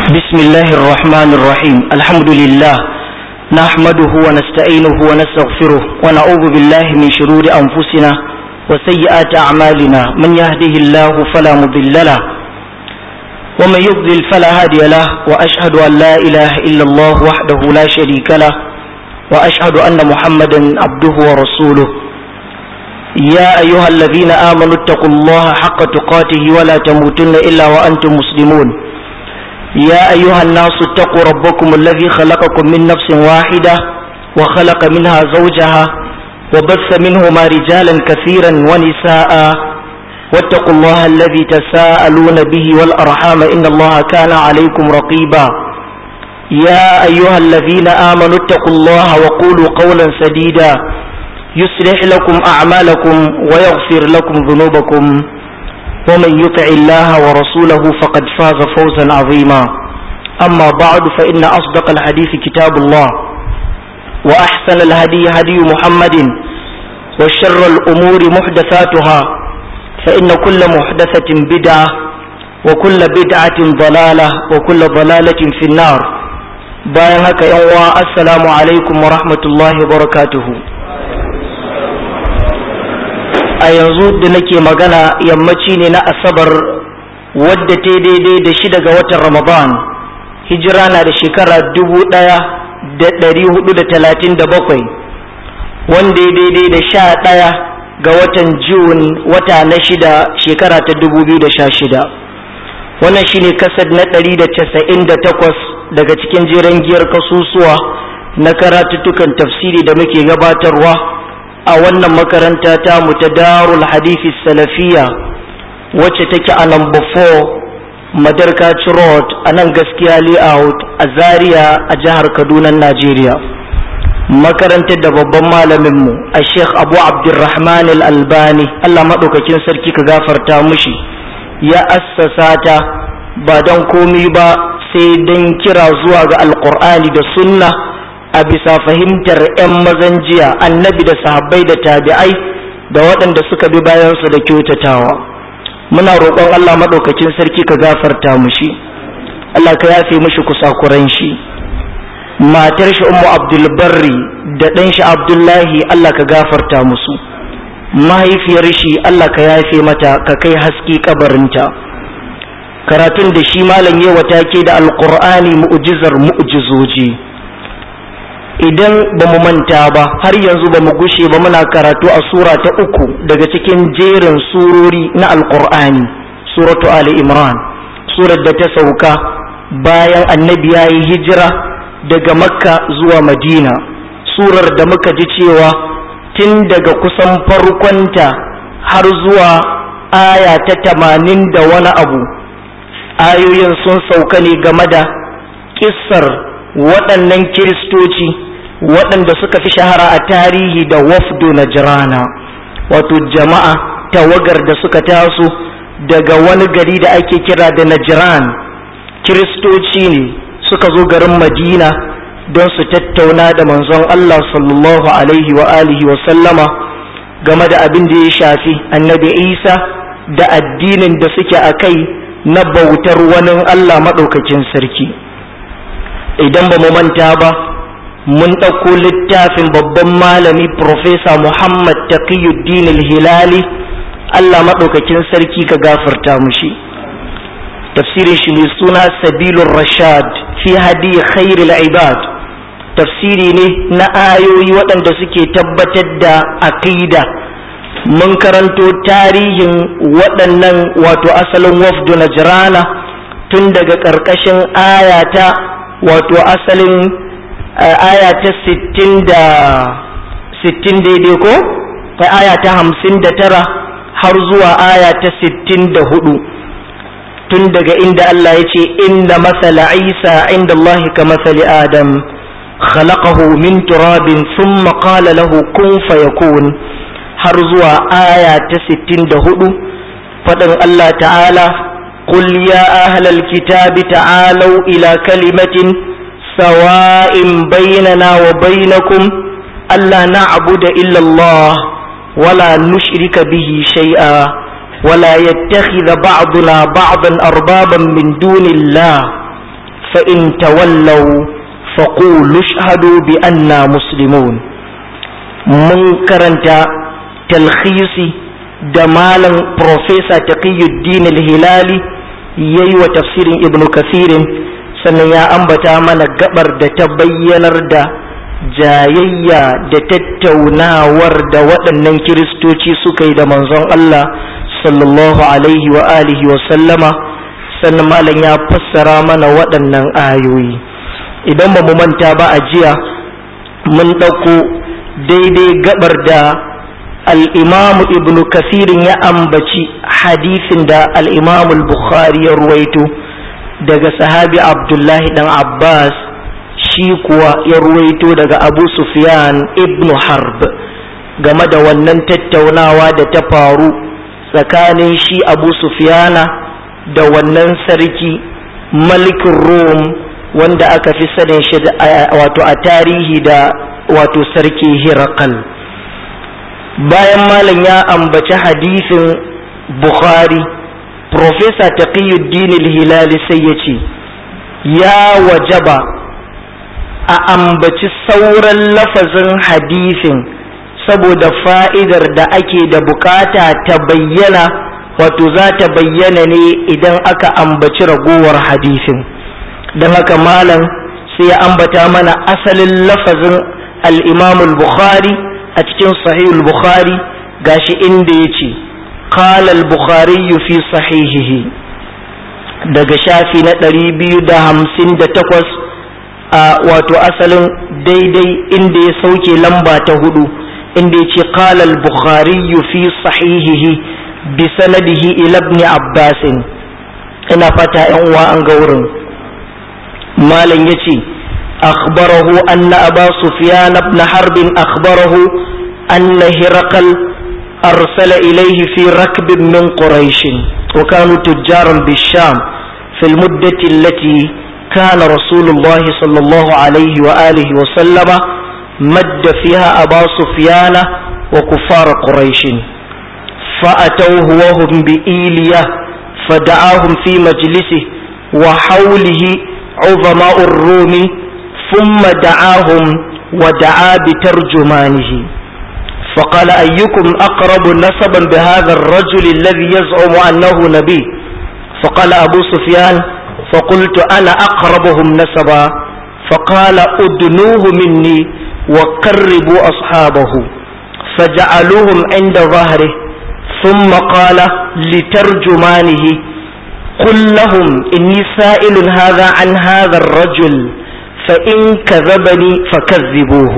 بسم الله الرحمن الرحيم الحمد لله نحمده ونستعينه ونستغفره ونعوذ بالله من شرور أنفسنا وسيئات أعمالنا من يهده الله فلا مضل له ومن يضلل فلا هادي له وأشهد أن لا إله إلا الله وحده لا شريك له وأشهد أن محمدا عبده ورسوله يا أيها الذين آمنوا اتقوا الله حق تقاته ولا تموتن إلا وأنتم مسلمون يا أيها الناس اتقوا ربكم الذي خلقكم من نفس واحدة وخلق منها زوجها وبث منهما رجالا كثيرا ونساء واتقوا الله الذي تساءلون به والأرحام إن الله كان عليكم رقيبا يا أيها الذين آمنوا اتقوا الله وقولوا قولا سديدا يصلح لكم أعمالكم ويغفر لكم ذنوبكم ومن يطع الله ورسوله فقد فاز فوزا عظيما أما بعد فإن أصدق الحديث كتاب الله وأحسن الهدي هدي محمد وشر الأمور محدثاتها فإن كل محدثة بدعة وكل بدعة ضلالة وكل ضلالة في النار bayan haka yan uwa assalamu alaikum wa rahmatullahi wa barakatuhu a yanzu da nake magana yammaci ne na asabar wadda ta daidai da shida ga watan ramadan hijira na da shekara dubu ɗaya da ɗari hudu da talatin da bakwai wanda ya daidai da sha ɗaya ga watan Jun wata na shida shekara ta dubu biyu da sha shida wannan shine kasad na ɗari da casa'in da takwas daga cikin jiran giyar kasusuwa na karatuttukan tafsiri da muke gabatarwa a wannan makaranta ta mu ta darul hadithi salafiya wacce take a number 4 madarkaci road a nan gaskiya layout a zaria a jihar kaduna najeriya makarantar da babban malaminmu a sheikh abu abdulrahman al-albani allah maɗaukakin sarki ka gafarta mushi ya assasa ta ba don komi ba sai don kira zuwa ga alkur'ani da sunna a bisa fahimtar 'yan mazan jiya annabi da sahabbai da tabi'ai da waɗanda suka bi bayansu da kyautatawa muna roƙon Allah maɗaukakin sarki ka gafarta mushi Allah ka yafe mushi kusakuran shi matar shi ummu abdulbarri da ɗan shi abdullahi Allah ka gafarta musu mahaifiyar shi Allah ka yafe mata ka kai haske kabarinta karatun da shi malam yawa take da alƙur'ani mu'jizar mu'jizoji idan ba mu manta ba har yanzu ba mu gushe ba muna karatu a sura ta uku daga cikin jerin surori na alkur'ani suratu ali imran surar da ta sauka bayan annabi ya yi hijira daga makka zuwa madina surar da muka ji cewa tun daga kusan farkonta har zuwa aya ta tamanin da wani abu ayoyin sun sauka ne game da kissar waɗannan kiristoci waɗanda suka fi shahara a tarihi da wafdu na jirana wato jama'a tawagar da suka taso daga wani gari da ake kira da najiran kiristoci ne suka zo garin madina don su tattauna da manzon Allah sallallahu alaihi wa alihi wa sallama game da abin da ya shafi annabi isa da addinin da suke a kai na bautar wani Allah maɗaukakin sarki idan ba mu manta ba mun ɗauko littafin babban malami Profesa Muhammad Taqiyuddin hilali Allah maɗaukakin sarki ka gafarta mushi tafsirin shi ne suna sabilur rashad fi hadi khairul ibad tafsiri ne na ayoyi waɗanda suke tabbatar da aqida mun karanto tarihin waɗannan wato asalin wafdu najrana tun daga ƙarƙashin ayata wato asalin aya ta sittin da sittin daidai ko ta aya ta hamsin da tara har zuwa aya ta sittin da hudu tun daga inda Allah ya ce inda masala isa inda Allah ka masali adam khalaqahu min turabin thumma qala lahu kun fayakun har zuwa aya ta sittin da hudu faɗin Allah ta'ala قل يا أهل الكتاب تعالوا إلى كلمة سواء بيننا وبينكم ألا نعبد إلا الله ولا نشرك به شيئا ولا يتخذ بعضنا بعضا أربابا من دون الله فإن تولوا فقولوا اشهدوا بأننا مسلمون من كرنت تلخيصي دمالا بروفيسور تقي الدين الهلالي yayi wa tafsirin ibnu kathirin sannan ya ambata mana gabar da ta bayyanar da jayayya da tattaunawar da waɗannan kiristoci suka yi da manzon Allah sallallahu alaihi wa alihi wa sallama sannan malam ya fassara mana waɗannan ayoyi idan ba mu manta ba a jiya mun ɗauko daidai gabar da al'imamu ibn kasirin ya ambaci hadisin da al'imamu bukhari ya ruwaito daga sahabi abdullahi dan abbas shi kuwa ya ruwaito daga abu sufyan ibn harb game da wannan tattaunawa da ta faru tsakanin shi abu sufyana da wannan sarki malikin rom wanda aka fi sanin shi wato a tarihi da wato sarki hirakal bayan malam ya ambaci hadisin bukhari profesa taqiyuddin hilali sai ya ce ya wajaba a ambaci sauran lafazin hadisin saboda fa'idar da ake da bukata ta bayyana wato za ta bayyana ne idan aka ambaci ragowar hadisin don haka malam sai ya ambata mana asalin lafazin al'imamul bukhari a cikin sahihul bukhari gashi inda ya ce qala al-bukhari fi sahihihi daga shafi na ɗari biyu da hamsin da takwas a wato asalin daidai inda ya sauke lamba ta hudu inda ya ce qala al-bukhari fi sahihihi bi sanadihi ila ibn abbas ina fata yan uwa an ga wurin malam yace akhbarahu anna aba sufyan ibn harb akhbarahu anna hiraqal arsala ilayhi fi rakb min quraish wa kanu tujjaran bisham في المدة التي كان رسول الله صلى الله عليه وآله وسلم مد فيها أبا سفيان وكفار قريش فأتوه وهم بإيلية فدعاهم في مجلسه وحوله عظماء الروم ثم دعاهم ودعا بترجمانه فقال أيكم أقرب نسبا بهذا الرجل الذي يزعم أنه نبي فقال أبو سفيان فقلت أنا أقربهم نسبا فقال أدنوه مني وقربوا أصحابه فجعلوهم عند ظهره ثم قال لترجمانه قل لهم إني سائل هذا عن هذا الرجل فإن كذبني فكذبوه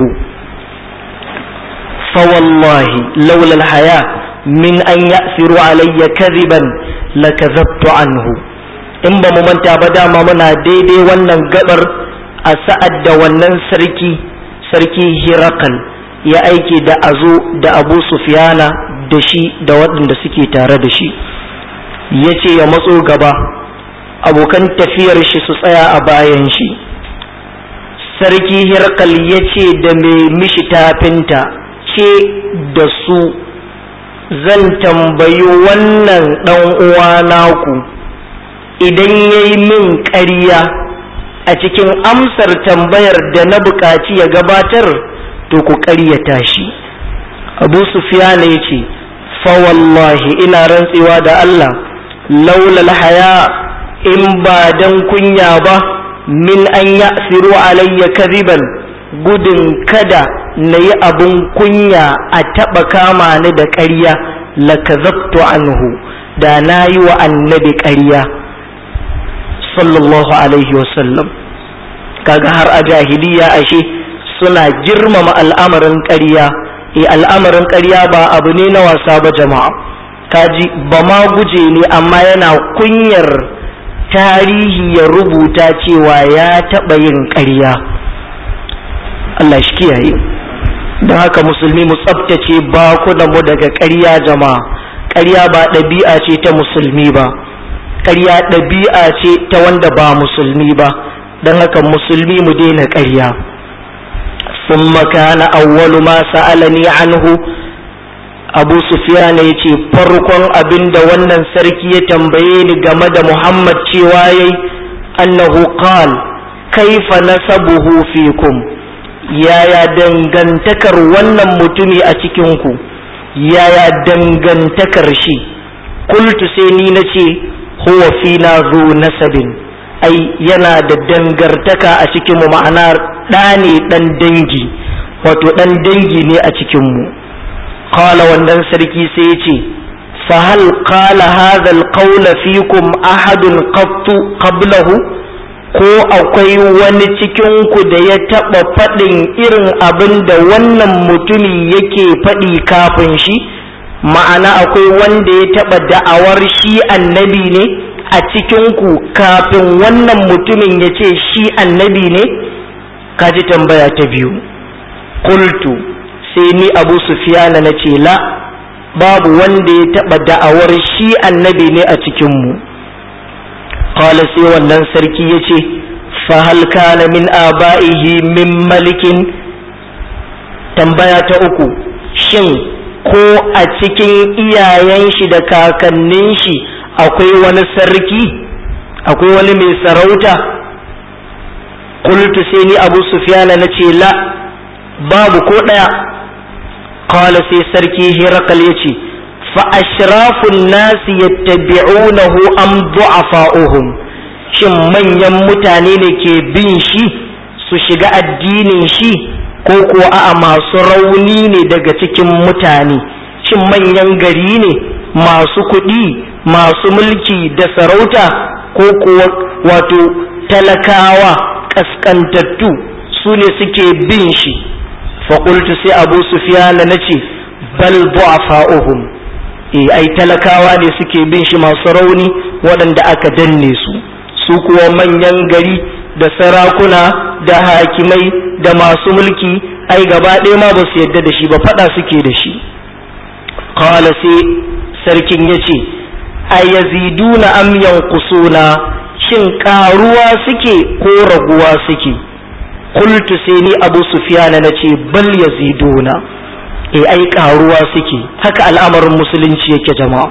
فوالله لولا الحياة من أن يأثروا علي كذبا لكذبت عنه in ba mu manta ba dama muna daidai wannan gabar a sa'ad da wannan sarki sarki hirakal ya aiki da azo da abu sufiyana da shi da waɗanda suke tare da shi ya ce ya matso gaba abokan tafiyar shi su tsaya a bayan shi sarki hirakal ya ce da mai mishi tafinta ce da su zan tambayi wannan ɗan uwa naku idan ya yi min ƙarya a cikin amsar tambayar da na buƙaci ya gabatar to ku ƙaryata shi abu sufiyana ya ce fawallahi ina rantsewa da Allah laulal haya in ba dan kunya ba min an ya'siru alayya kadiban gudun kada na yi abin kunya a taɓa kama ni da ƙarya lakazabtu anhu da na yi wa annabi ƙarya sallallahu alaihi wasallam kaga har a jahiliya ashe suna girmama al'amarin ƙarya e al'amarin ƙarya ba abu ne na wasa ba jama'a kaji ba ma guje ne amma yana kunyar tarihi ya rubuta cewa ya taɓa yin ƙarya Allah shi kiyaye don haka musulmi mu tsabtace mu daga ƙarya jama'a ƙarya ba ɗabi'a ce ta musulmi ba ƙarya ɗabi'a ce ta wanda ba musulmi ba don haka musulmi mu daina ƙarya ثم كان أول ما سألني عنه abu sufyan ya ce farkon abin da wannan sarki ya tambaye ni game da muhammad cewa yayi annahu qal kaifa nasabuhu fikum yaya dangantakar wannan mutumi a cikinku yaya dangantakar shi kultu sai ni na ce huwa fina zu nasabin ai yana da dangartaka a cikinmu ma'ana ɗa ne ɗan dangi wato ɗan dangi ne a cikinmu kala wannan sarki sai ya ce fahal kala hadha alqawla fikum ahadun qattu qablahu ko akwai wani cikinku da ya taɓa faɗin irin abin da wannan mutumi yake faɗi kafin shi ma'ana akwai wanda ya taɓa da'awar shi annabi ne a cikinku kafin wannan mutumin ya ce shi annabi ne kaji tambaya ta biyu kultu sai ni abu sufiyana na ce la babu wanda ya taɓa da'awar shi annabi ne a cikinmu qala sai wannan sarki ya ce fahal kana min aba'ihi min malikin tambaya ta uku shin ko a cikin iyayen shi da kakannin shi akwai wani sarki akwai wani mai sarauta qultu sai ni abu sufyana na ce la babu ko ɗaya qala sai sarki hirakal ya ce fa ashrafun nasi yattabi'unahu am du'afa'uhum shin manyan mutane ne ke bin shi su shiga addinin shi ko kuwa a'a masu rauni ne daga cikin mutane shin manyan gari ne masu kuɗi masu mulki da sarauta ko kuwa wato talakawa ƙasƙantattu su ne suke bin shi faƙultu sai abu sufiyana na ce bal du'afa'uhum e ai talakawa ne suke bin shi masu rauni waɗanda aka danne su su kuwa manyan gari da sarakuna da hakimai da masu mulki ai gaba ɗaya ma ba su yadda da shi ba faɗa suke da shi kawala sai sarkin ya ce a yaziduna am yanqusuna shin ƙaruwa suke ko raguwa suke kultu sai ni abu sufiyana na ce bal yaziduna e ai ƙaruwa suke haka al'amarin musulunci yake jama'a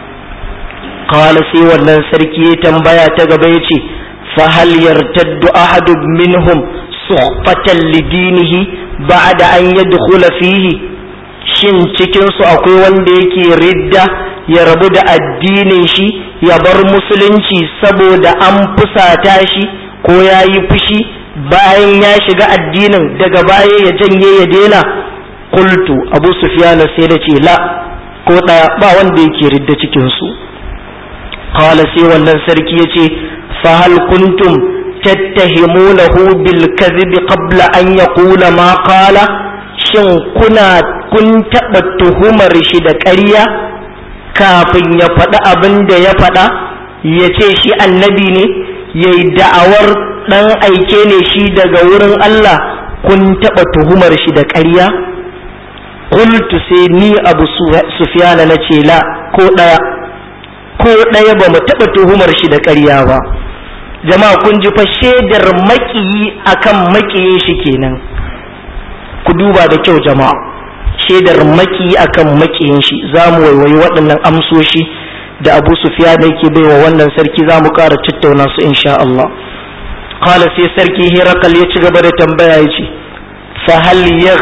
kawala sai wannan sarki ya tambaya ta gaba ya ce fahal yartaddu ahadu minhum suhbatan lidinihi ba'da an yadkhula fihi shin cikin su akwai wanda yake ridda ya rabu da addinin shi ya bar musulunci saboda an fusata shi ko ya yi fushi bayan ya shiga addinin daga baya ya janye ya daina kultu abu sufyan sai da ce la ko ɗaya ba wanda yake ridda cikin su qala sai wannan sarki yace fa hal kuntum tattahimunahu bil kadhib qabla an yaqula ma qala shin kuna kun taɓa tuhumar shi da ƙarya kafin ya faɗi abin da ya faɗa ya ce shi annabi ne ya yi da'awar ɗan aike ne shi daga wurin Allah kun taɓa tuhumar shi da ƙarya kultu sai ni abu sufiyana na ce la ko ɗaya ko ɗaya ba mu taɓa tuhumar shi da ƙarya ba jama'a kun ji fa shaidar maƙiyi akan maƙiyin shi kenan ku duba da kyau jama'a shaidar maki akan makiyin shi za mu waiwayi waɗannan amsoshi da abu sufiya da yake baiwa wannan sarki za mu ƙara tattauna su insha Allah kala sai sarki hirakal ya ci gaba da tambaya ya ce fahal ya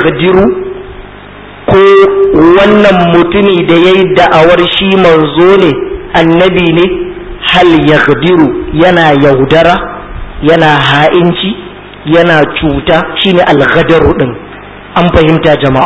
ko wannan mutumi da ya yi da'awar shi manzo ne annabi ne hal ya yana yaudara yana ha'inci yana cuta shine alghadaru din an fahimta jama'a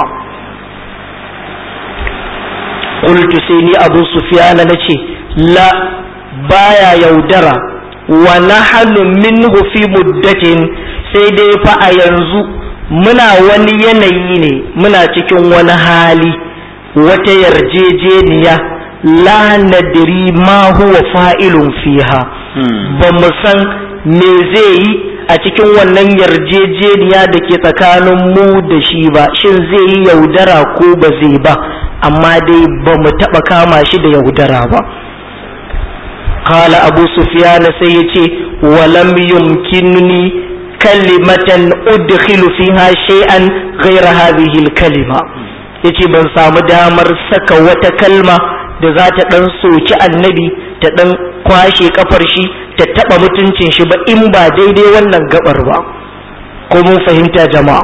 qultu sai ni abu sufyana nace la baya yaudara wa nahnu minhu fi muddatin sai dai fa a yanzu muna wani yanayi ne muna cikin wani hali wata yarjejeniya la nadri ma huwa fa'ilun fiha ba mu san me zai yi a cikin wannan yarjejeniya da ke tsakanin mu da shi ba shin zai yi yaudara ko ba zai ba amma dai ba mu taɓa kama shi da yaudara ba kala abu sufiyana sai ya ce walam yumkinni kalimatan udkhilu fiha shay'an ghayra hadhihi kalima yace ban samu damar saka wata kalma da za ta dan soki annabi ta dan kwashe kafar shi ta taɓa mutuncin shi ba in ba daidai wannan gabar ba ko mun fahimta jama'a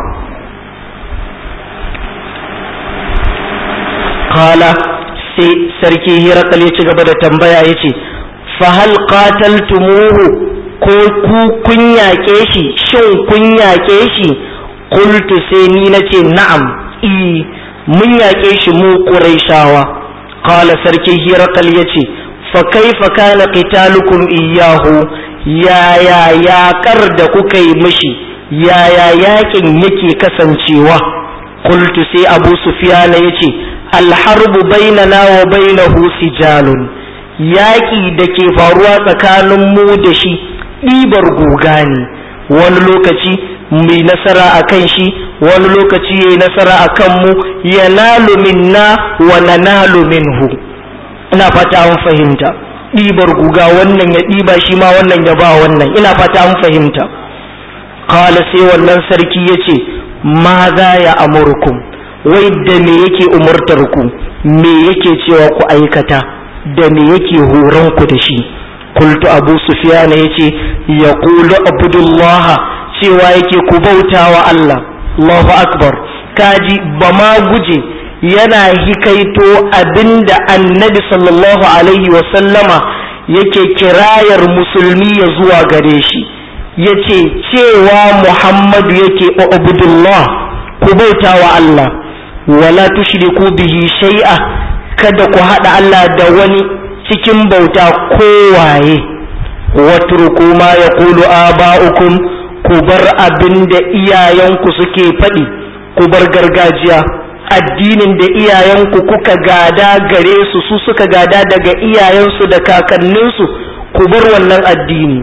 kala sai sarki hirakal ya ci gaba da tambaya ya ce fahal qataltumuhu ko ku kun yaƙe shi shin kun yaƙe shi qultu sai ni nace na'am i mun yaƙe shi mu quraishawa qala sarki hirakal yace fa kaifa kana qitalukum iyyahu yaya yaƙar da kuka yi mishi yaya yaƙin yake kasancewa qultu sai abu sufyana yace alharbu bainana wa bainahu sijalun yaƙi da ke faruwa tsakanin mu da shi ɗibar guga ne wani lokaci mai nasara a kan shi wani lokaci ya yi nasara a kanmu ya nalu minna wa na nalu minhu ina fata an fahimta ɗibar guga wannan ya ɗiba shi ma wannan ya ba wannan ina fata an fahimta kala sai wannan sarki ya ce ma za ya amurkum wai da me yake umurtar ku me yake cewa ku aikata da me yake horon ku da shi kultu abu sufiyana ya ce ya kulu abdullah cewa yake ku bauta wa Allah Allahu akbar kaji ba ma guje yana hikaito abinda annabi sallallahu alaihi wasallama yake kirayar musulmi ya zuwa gare shi ya ce cewa muhammadu yake abdullah ku bauta wa Allah wala tushriku bihi shay'a kada ku haɗa Allah da wani cikin bauta kowaye watruku ma yaqulu aba'ukum ku bar abin da iyayenku suke faɗi ku bar gargajiya addinin da iyayenku kuka gada gare su su suka gada daga iyayensu da kakanninsu ku bar wannan addini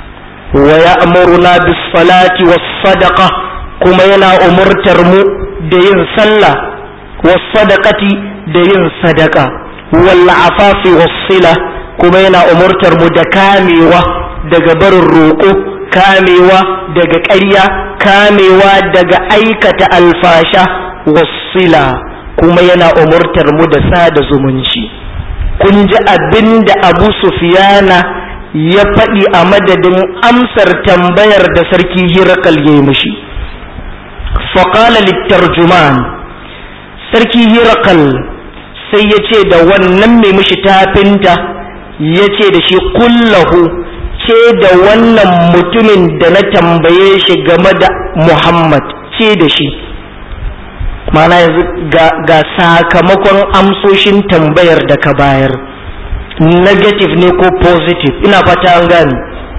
wa ya'muruna bis salati was sadaqa kuma yana umurtar mu da yin sallah was sadaqati da yin sadaka wal afafi was sila kuma yana umurtar mu da kamewa daga barin roƙo kamewa daga ƙarya kamewa daga aikata alfasha wasila kuma yana umurtar mu da sada zumunci kun ji abin da abu sufiyana ya faɗi a madadin amsar tambayar da sarki hirakal ya yi mishi faƙala littarjuman sarki hirakal sai ya ce da wannan mai mishi tafinta ya ce da shi kullahu ce da wannan mutumin da na tambaye shi game da muhammad ce da shi mana yanzu ga sakamakon amsoshin tambayar da ka bayar negative ne ko positive ina fata an gani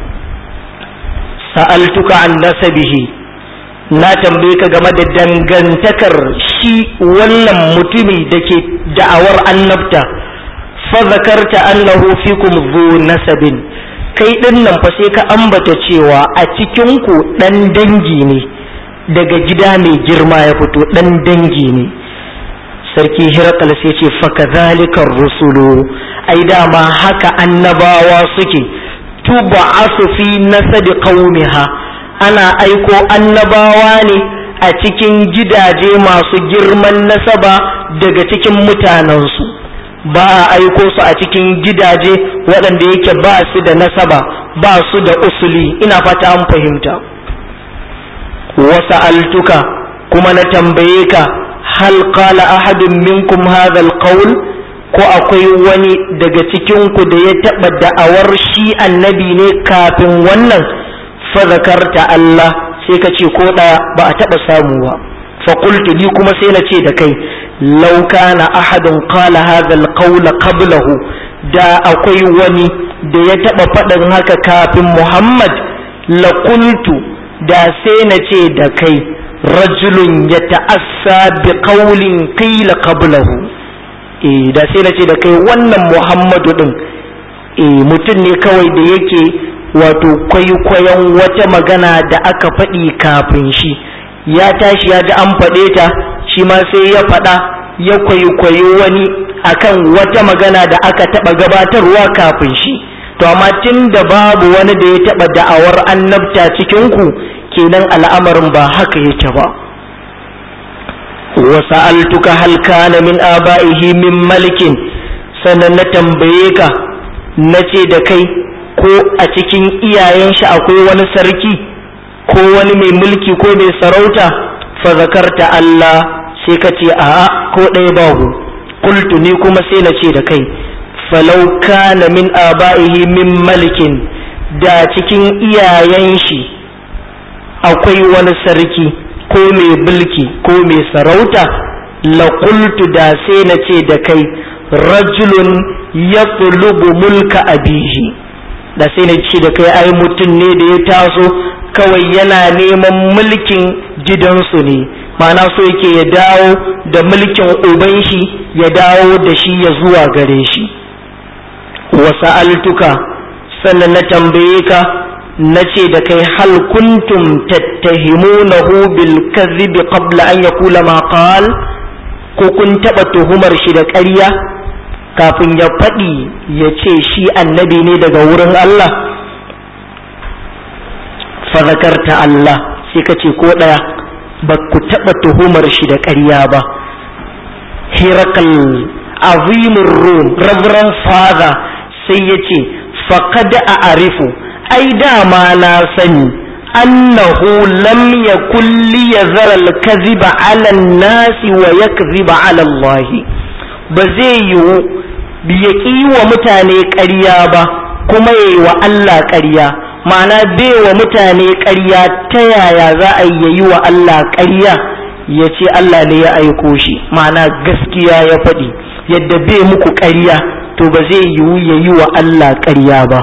sa'altuka an nasabihi na tambaye ka game da dangantakar shi wannan mutumi da ke da'awar annabta fa zakarta annahu fikum zu nasabin kai din nan fa sai ka ambata cewa a cikin ku dan dangi ne daga gida mai girma ya fito dan dangi ne sarki hirakal sai ce fakadhalika rusulu ai dama haka annabawa suke tub'asu fi nasabi qaumiha ana aiko annabawa ne a cikin gidaje masu girman nasaba daga cikin mutanensu ba a aiko su a cikin gidaje waɗanda yake ba su da nasaba ba su da usuli ina fata an fahimta wasa altuka kuma na tambaye ka hal qala ahadun minkum hadha alqawl ko akwai wani daga cikin ku da ya taba da'awar shi annabi ne kafin wannan fa zakarta Allah sai ka ce ko daya ba a taba samu ba fa qultu ni kuma sai na ce da kai law kana ahadun qala hadha alqawla qablahu da akwai wani da ya taba faɗin haka kafin Muhammad la qultu da sai na ce da kai rajulun ya ta'assa bi qawlin qila qablahu eh da sai na ce da kai wannan Muhammadu din eh mutum ne kawai da yake wato kwaikwayon wata magana da aka faɗi kafin shi ya tashi ya ji an faɗe ta shi ma sai ya faɗa ya kwaikwayi wani akan wata magana da aka taɓa gabatarwa kafin shi to amma tun da babu wani da ya taɓa da'awar annabta cikinku kenan al'amarin ba haka yake ba wa sa'altuka hal kana min aba'ihi min malikin sannan na tambaye ka na ce da kai ko a cikin iyayen shi akwai wani sarki ko wani mai mulki ko mai sarauta fa zakarta Allah sai ka ce a'a ko ɗaya babu qultu ni kuma sai na ce da kai falau kana min aba'ihi min malikin da cikin iyayen shi akwai wani sarki ko mai mulki ko mai sarauta la qultu da sai na ce da kai rajulun yatlubu mulka abihi da sai na ce da kai ai mutum ne da ya taso kawai yana neman mulkin gidansu ne ma'ana so yake ya dawo da mulkin uban shi ya dawo da shi ya zuwa gare shi wasa altuka sannan na tambaye ka na ce da kai hal kuntum tattahimunahu bil kadhibi qabla an yaqula ma qal ko kun taba tuhumar shi da ƙarya kafin ya faɗi ya ce shi annabi ne daga wurin Allah fazakarta Allah sai ka ce ko ɗaya ba ku taɓa tuhumar shi da ƙarya ba hirakal azimin rum reverend father sai ya ce faƙad a arifu ai dama na sani annahu lam yakun li yazara al-kadhiba 'ala an-nasi wa yakdhiba 'ala Allah ba zai yiwu ya ƙi wa mutane ƙarya ba kuma ya yi wa Allah ƙarya ma'ana bai wa mutane ƙarya ta yaya za a yi wa Allah ƙarya ya ce Allah ne ya aiko shi ma'ana gaskiya ya faɗi yadda bai muku ƙarya to ba zai yiwu ya yi wa Allah ƙarya ba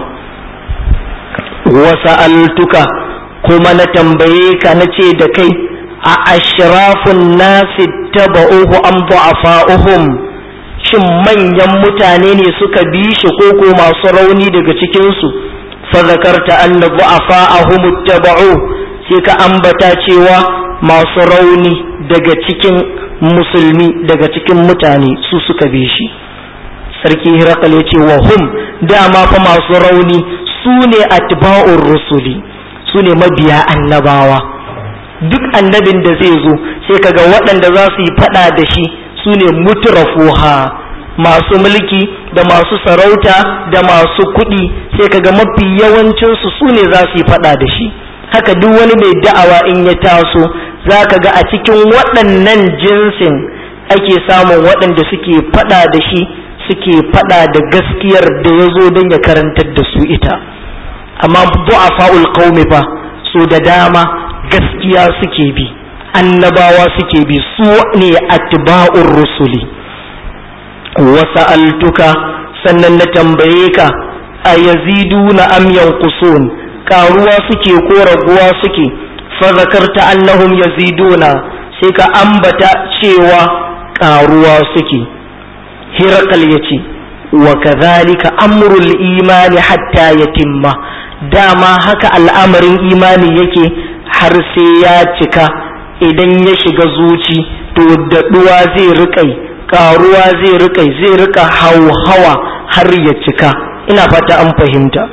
wasa altuka kuma na tambaye ka na ce da kai a ashrafun nasi taba'uhu an du'afa'uhum shin manyan mutane ne suka bi shi ko ko masu rauni daga cikinsu fa zakarta anna du'afa'ahum ittaba'u sai ka ambata cewa masu rauni daga cikin musulmi daga cikin mutane su suka bi shi sarki hirakal ya ce wa hum dama fa masu rauni su ne atba'ur rusuli su ne mabiya annabawa duk annabin da zai zo sai kaga waɗanda za su yi faɗa da shi su ne mutrafuha masu mulki da masu sarauta da masu kuɗi sai kaga mafi yawancinsu su ne za su yi faɗa da shi haka duk wani mai da'awa in ya taso za ka ga a cikin waɗannan jinsin ake samun waɗanda suke faɗa da shi suke faɗa da gaskiyar da ya zo don ya karantar da su ita amma du'afa'ul qaumi fa so da dama gaskiya suke bi annabawa suke bi su ne atba'ur rusuli wasa'altuka sannan na tambaye ka a yaziduna am yanqusun karuwa suke ko raguwa suke fa zakarta annahum yaziduna sai ka ambata cewa karuwa suke hirakal yace wa kadhalika amrul imani hatta yatimma dama haka al'amarin imani yake har sai ya cika idan ya shiga zuci to daɗuwa zai riƙai ƙaruwa zai riƙai zai riƙa hauhawa har ya cika ina fata an fahimta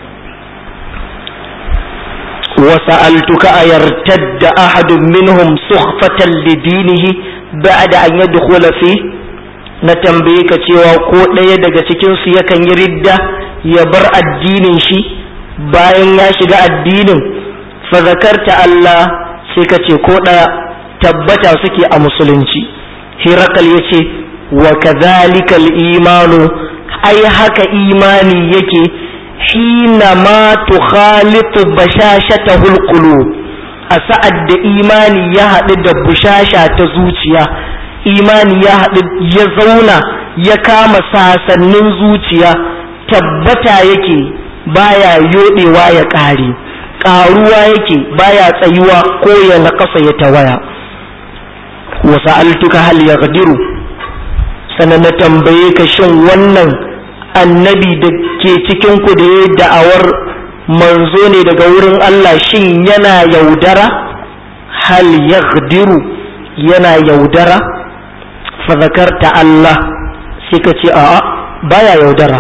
وسألتك أيرتد أحد منهم سخفة لدينه بعد أن يدخل فيه na tambaye ka cewa ko ɗaya daga cikinsu yakan yi ridda ya bar addinin shi bayan ya shiga addinin fa zakarta Allah sai ka ce ko ɗaya tabbata suke a musulunci hirakal ya ce wa kadhalika imanu ai haka imani yake hina ma tukhalitu bashashatahul qulub a sa'ad da imani ya haɗu da bushasha ta zuciya imani ya haɗu ya zauna ya kama sasannin zuciya tabbata yake baya yoɗewa ya ƙare ƙaruwa yake baya tsayuwa ko ya naƙasa ya tawaya wasu altuka hal ya sannan na tambaye ka shin wannan annabi da ke cikinku da ya da'awar manzo ne daga wurin Allah shin yana yaudara hal yaghdiru yana yaudara fa zakarta Allah sai ka ce a'a baya yaudara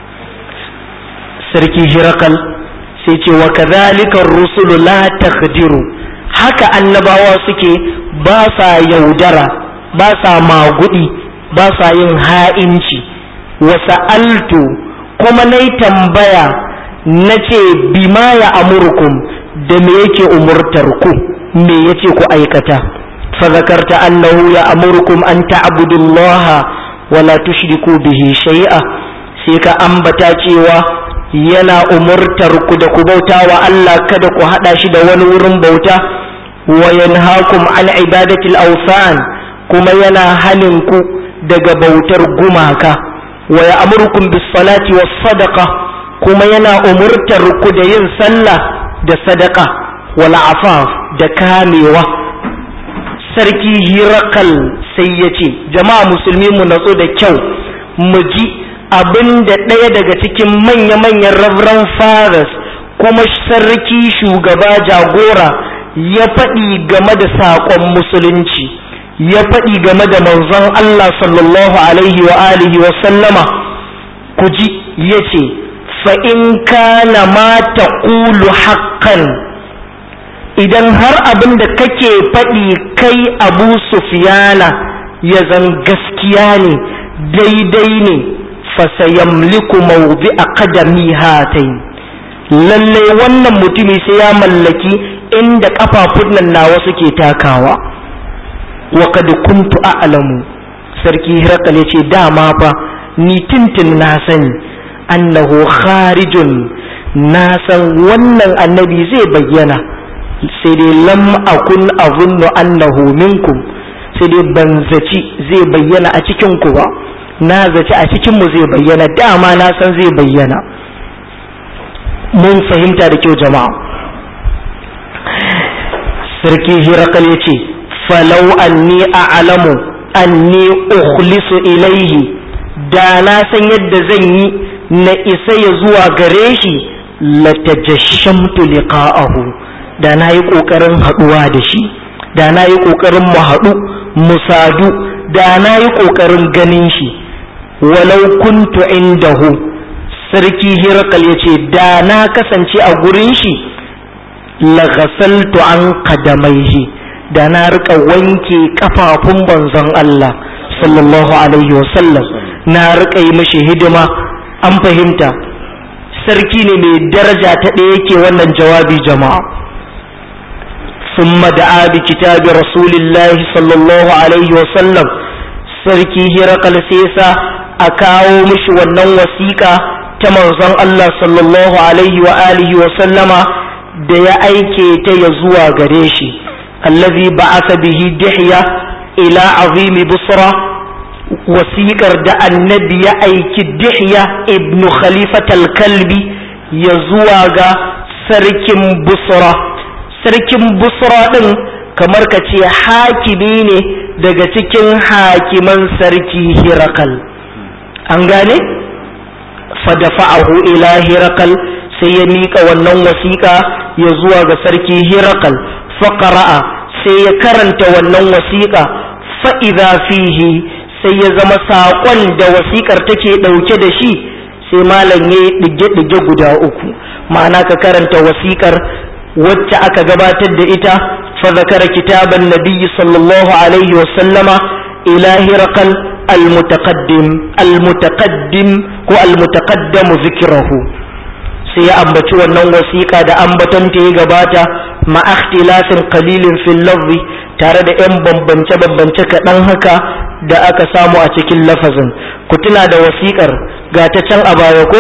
sarki hirakal sai ce wa kadhalika rusulu la taghdiru haka annabawa suke ba sa yaudara ba sa magudi ba sa yin ha'inci wasa'altu kuma na tambaya na ce bima ya amurkum da me yake umurtar ku me yace ku aikata fa zakarta annahu ya amurkum an ta'budullaha wala tushriku bihi shay'a sai ka ambata cewa yana umurtar ku da ku bauta wa Allah kada ku hada shi da wani wurin bauta wa yanhaakum an ibadatil awsan kuma yana hanin ku daga bautar gumaka wa ya'murukum bis salati was sadaqa kuma yana umurtar ku da yin sallah da sadaka wal afaf da kamewa sarki hirakal sai ya ce jama'a musulmi mu natsu da kyau mu ji abin da ɗaya daga cikin manya-manyan reverend fathers kuma sarki shugaba jagora ya faɗi game da saƙon musulunci ya faɗi game da manzon Allah sallallahu alaihi wa alihi wa sallama ku ji ya ce fa'in kana ma ta ƙulu haƙƙan idan har abin da kake faɗi kai abu sufiyana ya zan gaskiya ne daidai ne fasayamliku mawdi a kadami hatai lallai wannan mutumi sai ya mallaki inda kafafun nan nawa suke takawa wa kad kuntu a'lamu sarki hirakal ce dama fa ni tintin na sani annahu kharijun na san wannan annabi zai bayyana sai dai lam akun azunnu annahu minkum sai dai ban zaci zai bayyana a cikin ku ba na zaci a cikin mu zai bayyana dama na san zai bayyana mun fahimta da kyau jama'a sarki hirakal ya ce falau anni a'lamu anni ukhlisu ilaihi da na san yadda zan yi na isa ya zuwa gare shi latajashamtu liqa'ahu da na yi ƙoƙarin haɗuwa da shi da na yi ƙoƙarin mu haɗu mu sadu da na yi ƙoƙarin ganin shi walau kuntu indahu sarki hirakal ya ce da na kasance a gurin shi lagasaltu an kadamaihi da na rika wanke kafafun banzon Allah sallallahu alaihi wasallam na rika yi mashi hidima an fahimta sarki ne mai daraja ta ɗaya yake wannan jawabi jama'a ثم دعا بكتاب رسول الله صلى الله عليه وسلم sarki hirakal sesa a kawo mishi wannan wasiƙa ta manzon Allah sallallahu alaihi wa alihi wa sallama da ya aike ta ya zuwa gare shi allazi ba'atha bihi dihya ila azimi busra wasiƙar da annabi ya aiki dihya ibn khalifat al-kalbi ya zuwa ga sarkin busra sarkin busra ɗin kamar ka ce hakimi ne daga cikin hakiman sarki hirakal an gane fadafa'ahu ila hirakal sai ya miƙa wannan wasiƙa ya zuwa ga sarki hirakal faƙara'a sai ya karanta wannan wasiƙa fa'iza fihi sai ya zama saƙon da wasiƙar take ɗauke da shi sai malam ya yi ɗige-ɗige guda uku ma'ana ka karanta wasiƙar wacce aka gabatar da ita fa zakara kitaban nabiyyi sallallahu alaihi wa sallama ila hirqal almutaqaddim almutaqaddim ko almutaqaddamu zikrahu sai ya ambaci wannan wasiƙa da ambaton ta ya gabata ma ikhtilafin qalilin fil lafzi tare da yan bambance bambance kaɗan haka da aka samu a cikin lafazin ku tuna da wasiƙar ga ta can a baya ko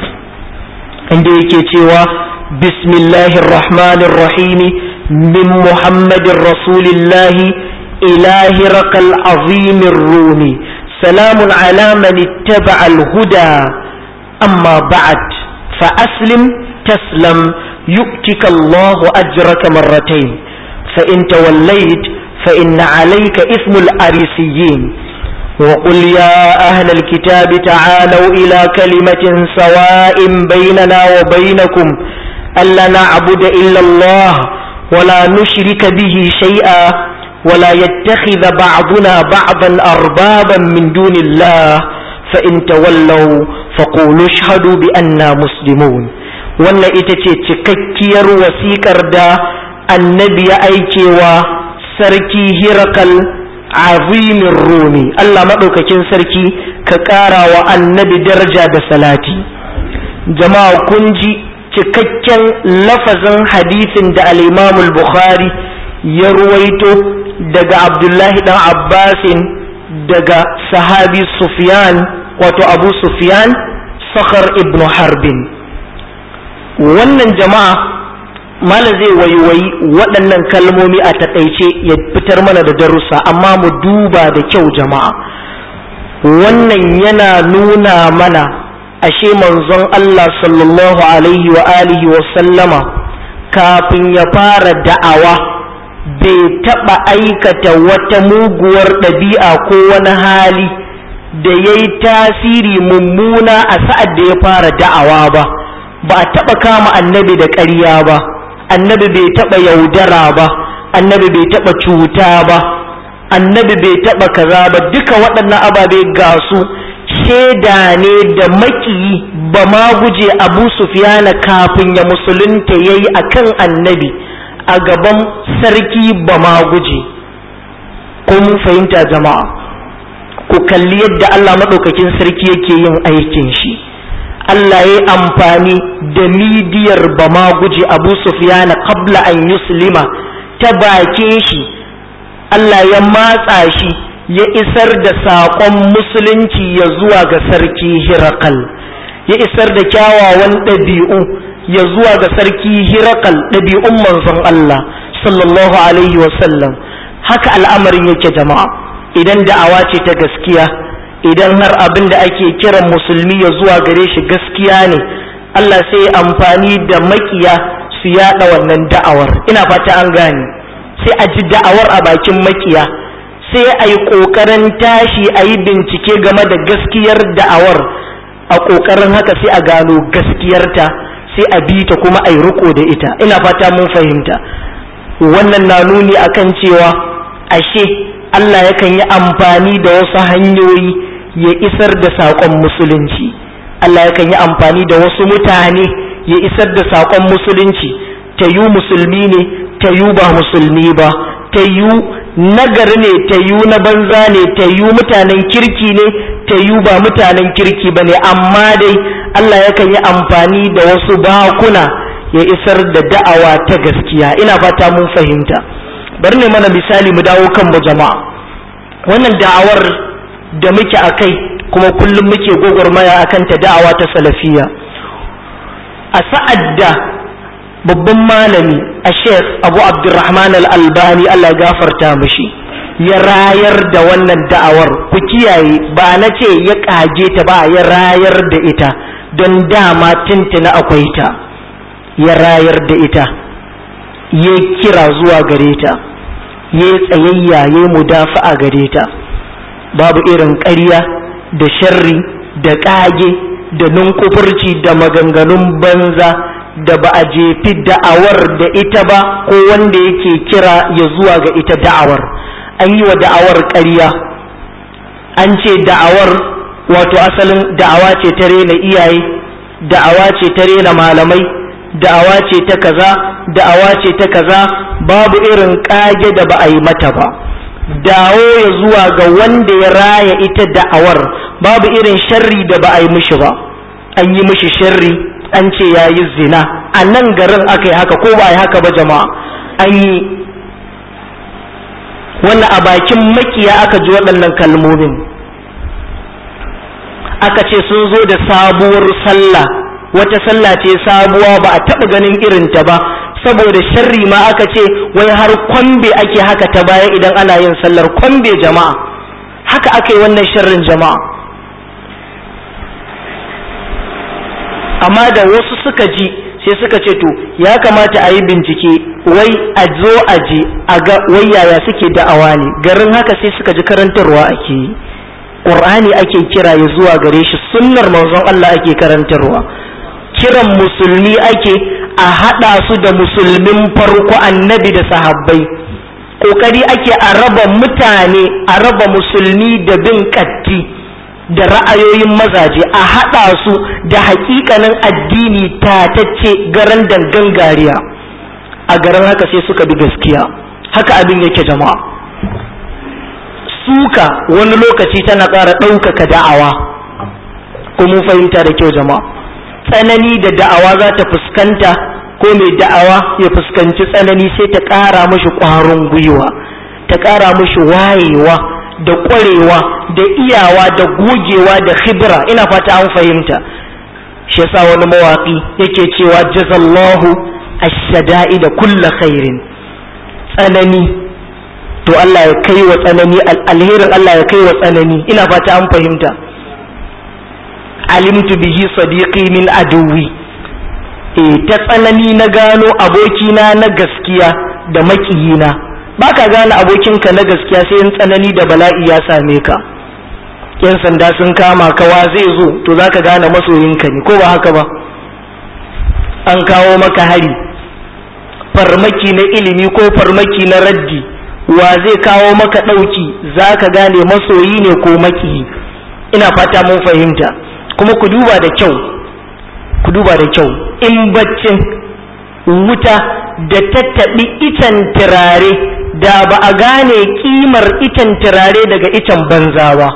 inda yake cewa بسم الله الرحمن الرحيم من محمد رسول الله إلى هرق العظيم الرومي سلام على من اتبع الهدى أما بعد فأسلم تسلم يؤتك الله أجرك مرتين فإن توليت فإن عليك إثم الأريسيين وقل يا أهل الكتاب تعالوا إلى كلمة سواء بيننا وبينكم ألا نعبد إلا الله ولا نشرك به شيئا ولا يتخذ بعضنا بعضا أربابا من دون الله فإن تولوا فقولوا اشهدوا بأننا مسلمون wannan ita ce cikakkiyar wasiƙar da annabi ya aike wa sarki hirakal azimin rumi Allah maɗaukakin sarki ka ƙara wa annabi daraja da salati jama'a kun ji cikakken lafazin hadisin da al-imamul bukhari ya ruwaito daga abdullahi dan abbasin daga sahabi sufyan wato abu sufyan sakhar ibnu harbin wannan jama'a malam zai waiwayi waɗannan kalmomi a taƙaice ya fitar mana da darussa amma mu duba da kyau jama'a wannan yana nuna mana ashe manzon Allah sallallahu alaihi wa alihi wa sallama kafin ya fara da'awa bai taɓa aikata wata muguwar ɗabi'a ko wani hali da ya yi tasiri mummuna a sa'ad da ya fara da'awa ba ba a taɓa kama annabi da ƙarya ba annabi bai taɓa yaudara ba annabi bai taɓa cuta ba annabi bai taɓa kaza ba duka waɗannan ababe ga su shaida ne da makiyi ba ma guje abu sufiyana kafin ya musulunta ya yi a kan annabi a gaban sarki ba ma guje kun fahimta jama'a ku kalli yadda Allah maɗaukakin sarki yake yin aikin shi Allah ya yi amfani da midiyar ba ma guje abu sufiyana qabla an yuslima ta bakin shi Allah ya matsa shi ya isar da saƙon musulunci ya zuwa ga sarki hirakal ya isar da kyawawan ɗabi'u ya zuwa ga sarki hirakal ɗabi'un manzon Allah sallallahu alaihi wasallam haka al'amarin yake jama'a idan da'awa ce ta gaskiya idan har abin da ake kiran musulmi ya zuwa gare shi gaskiya ne Allah sai ya amfani da makiya su yada wannan da'awar ina fata an gane sai a ji da'awar a bakin makiya sai a yi ƙoƙarin tashi a yi bincike game da gaskiyar da'awar a ƙoƙarin haka sai a gano gaskiyarta sai a bi ta kuma a yi riko da ita ina fata mun fahimta wannan na nuni akan cewa ashe Allah yakan yi amfani da wasu hanyoyi ya isar da saƙon musulunci Allah yakan yi amfani da wasu mutane ya isar da saƙon musulunci ta yi musulmi ne ta yi ba musulmi ba ta yi nagari ne ta yi na banza ne ta yi mutanen kirki ne ta yi ba mutanen kirki ba ne amma dai Allah yakan yi amfani da wasu bakuna ya isar da da'awa ta gaskiya ina fata mun fahimta bari ne mana misali mu dawo kan mu jama'a wannan da'awar da muke a kai kuma kullum muke gwagwarmaya akan ta da'awa ta salafiya a sa'ad da babban malami a sheikh abu abdurrahman al-albani allah gafarta mishi ya rayar da wannan da'awar ku kiyaye ba na ce ya kage ta ba ya rayar da ita don dama tuntuna akwai ta ya rayar da ita ya kira zuwa gare ta ya tsayayya ya mudafa'a gare ta babu irin ƙarya da sharri da ƙage da nunkufurci da maganganun banza da ba a jefi da'awar da ita ba ko wanda yake kira ya zuwa ga ita da'awar an yi wa da'awar ƙarya an ce da'awar wato asalin da'awa ce ta rena iyaye da'awa ce ta rena malamai da'awa ce ta kaza da'awa ce ta kaza babu irin ƙage da ba a yi mata ba dawo ya zuwa ga wanda ya raya ita da'awar babu irin sharri da ba a yi mishi ba an yi mishi sharri an ce ya yi zina a nan garin aka yi haka ko ba a yi haka ba jama'a an yi wannan a bakin makiya aka ji waɗannan kalmomin aka ce sun zo da sabuwar sallah wata sallah ce sabuwa ba a taɓa ganin irinta ba saboda sharri ma aka ce wai har kwambe ake haka ta baya idan ana yin sallar kwambe jama'a haka aka yi wannan sharrin jama'a amma da wasu suka ji sai suka ce to ya kamata a yi bincike wai a zo a je a ga wai yaya suke da'awa ne garin haka sai suka ji karantarwa ake yi ƙur'ani ake kira ya zuwa gare shi sunnar manzon Allah ake karantarwa kiran musulmi ake a haɗa su da musulmin farko annabi da sahabbai ƙoƙari ake a raba mutane a raba musulmi da bin ƙatti da ra'ayoyin mazaje a haɗa su da haƙiƙanin addini tatacce garan dangan gariya a garin haka sai suka bi gaskiya haka abin yake jama'a suka wani lokaci tana ƙara ɗaukaka da'awa ko mun fahimta da kyau jama'a tsanani da da'awa za ta fuskanta ko mai da'awa ya fuskanci tsanani sai ta ƙara mashi ƙwarin gwiwa ta ƙara mashi wayewa da ƙwarewa da iyawa da gogewa da khibra ina fata an fahimta shi yasa wani mawaƙi yake cewa jazallahu ash-shada'i da kulla khairin tsanani to Allah ya kai wa tsanani alherin Allah ya kai wa tsanani ina fata an fahimta alimtu bihi sadiqi min aduwi eh ta tsanani na gano abokina na gaskiya da makiyina baka gane abokinka na gaskiya sai in tsanani da bala'i ya same ka yan sanda sun kama ka wa zai zo to zaka gane masoyinka ne ko ba haka ba an kawo maka hari farmaki na ilimi ko farmaki na raddi wa zai kawo maka ɗauki za ka gane masoyi ne ko makiyi ina fata mun fahimta kuma ku duba da kyau ku duba da kyau in baccin wuta da tattaɓi itan turare da ba a gane kimar itan turare daga itan banza ba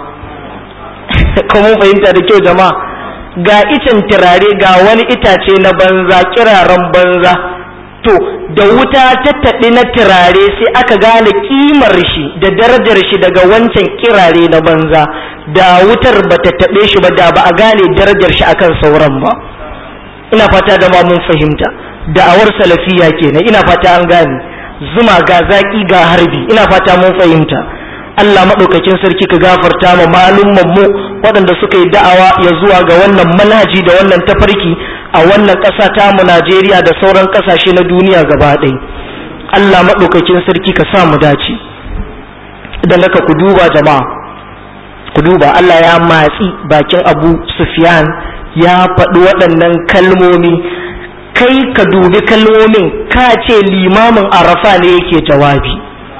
kuma fahimta da kyau jama'a ga itan turare ga wani itace na banza kiraren banza to da wuta tattaɓe na turare sai aka gane kimar shi da darajar shi daga wancan kirare na banza da wutar ba ta taɓe shi ba da ba a gane darajar shi akan sauran ba ina fata da ma mun fahimta da'awar salafiya kenan ina fata an gane zuma ga zaƙi ga harbi ina fata mun fahimta Allah maɗaukakin sarki ka gafarta ma malumman mu waɗanda suka yi da'awa ya zuwa ga wannan manhaji da wannan tafarki a wannan ƙasa ta mu Najeriya da sauran ƙasashe na duniya gaba ɗaya Allah maɗaukakin sarki ka sa mu dace idan haka ku duba jama'a ku duba Allah ya matsi bakin Abu Sufyan ya faɗi waɗannan kalmomi kai ka dubi kalmomin ka ce limamin arafa ne yake jawabi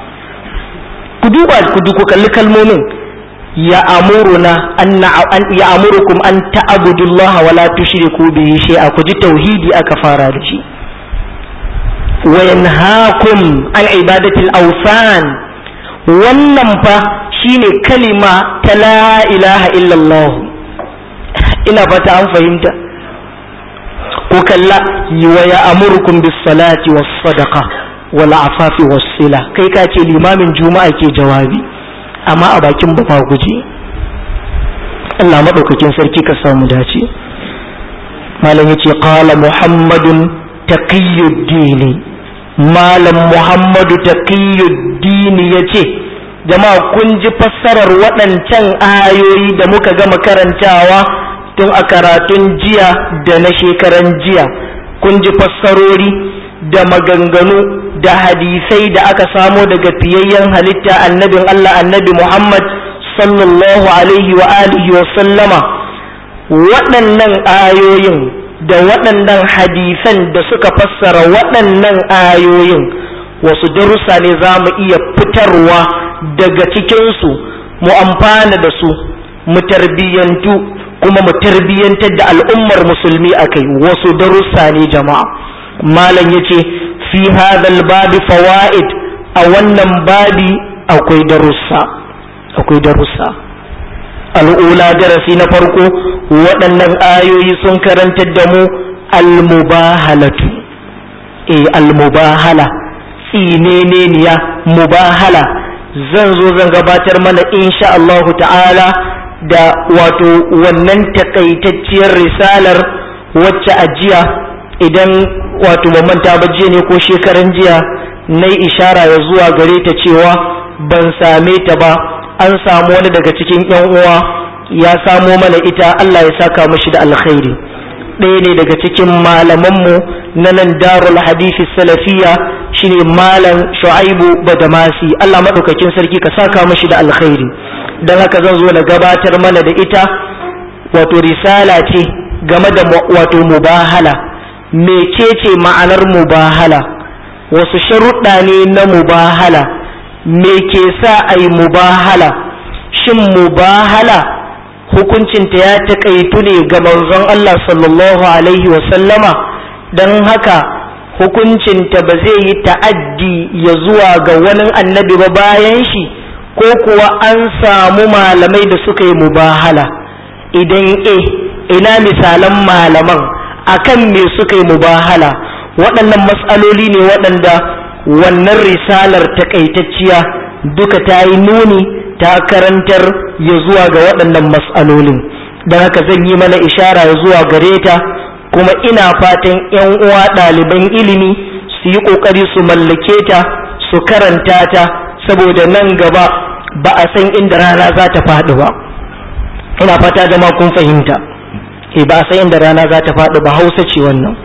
ku duba ku kalli kalmomin ya amuruna an ya amurukum an ta'budullaha wa la tushriku bihi shay'a ku ji tauhidi aka fara da shi wa yanhaakum an ibadatil awsan wannan fa shine kalima ta la ilaha illallah ina fata an fahimta ko kalla wa ya amurukum bis salati was sadaqa wal afafi was sila kai ka ce limamin juma'a ke jawabi amma a bakin ba guje Allah madaukakin sarki ka samu dace malam yace qala muhammadun taqiyuddin malam muhammadu taqiyuddin yace jama'a kun ji fassarar waɗancan ayoyi da muka gama karantawa tun a karatun jiya da na shekaran jiya kun ji fassarori da maganganu da hadisai da aka samo daga fiyayyen halitta annabin Allah annabi Muhammad sallallahu alaihi wa alihi wa sallama waɗannan ayoyin da waɗannan hadisan da suka fassara waɗannan ayoyin wasu darussa ne za mu iya fitarwa daga cikinsu mu amfana da su mu tarbiyyantu kuma mu tarbiyyantar da al'ummar musulmi a kai wasu darussa ne jama'a malam ya ce fi hadhal babi fawaid a wannan babi akwai darussa akwai darussa al'ula darasi na farko waɗannan ayoyi sun karantar da mu almubahalatu eh almubahala tsineneniya mubahala zan zo zan gabatar mana insha Allahu ta'ala da wato wannan takaitacciyar risalar wacce a jiya idan wato manta ba jiya ne ko shekaran jiya na yi ishara ya zuwa gare ta cewa ban same ta ba an samu wani daga cikin yan uwa ya samo mana ita Allah ya saka mashi da alkhairi ɗaya ne daga cikin malamanmu na nan darul hadisi salafiya shine malam shu'aibu badamasi Allah maɗaukakin sarki ka saka mashi da alkhairi don haka zan zo na gabatar mana da ita wato risala ce game da wato mubahala mecece ma'anar mubahala wasu sharuɗa ne na mubahala me ke sa a yi mubahala shin mubahala hukuncinta ya taƙaitu ne ga manzon Allah sallallahu alaihi wasallama don haka hukuncinta ba zai yi ta'addi ya zuwa ga wani annabi ba bayan shi ko kuwa an samu malamai da suka yi mubahala idan e ina misalan malaman akan me suka yi mubahala waɗannan matsaloli ne waɗanda wannan risalar takaitacciya duka ta yi nuni ta karantar ya zuwa ga waɗannan matsalolin don haka zan yi mana ishara ya zuwa gare ta kuma ina fatan 'yan uwa ɗaliban ilimi su yi ƙoƙari su mallake ta su karanta ta saboda nan gaba ba a san inda rana za ta faɗi ba ina fata jama kun fahimta e ba a san inda rana za ta faɗi ba hausa ce wannan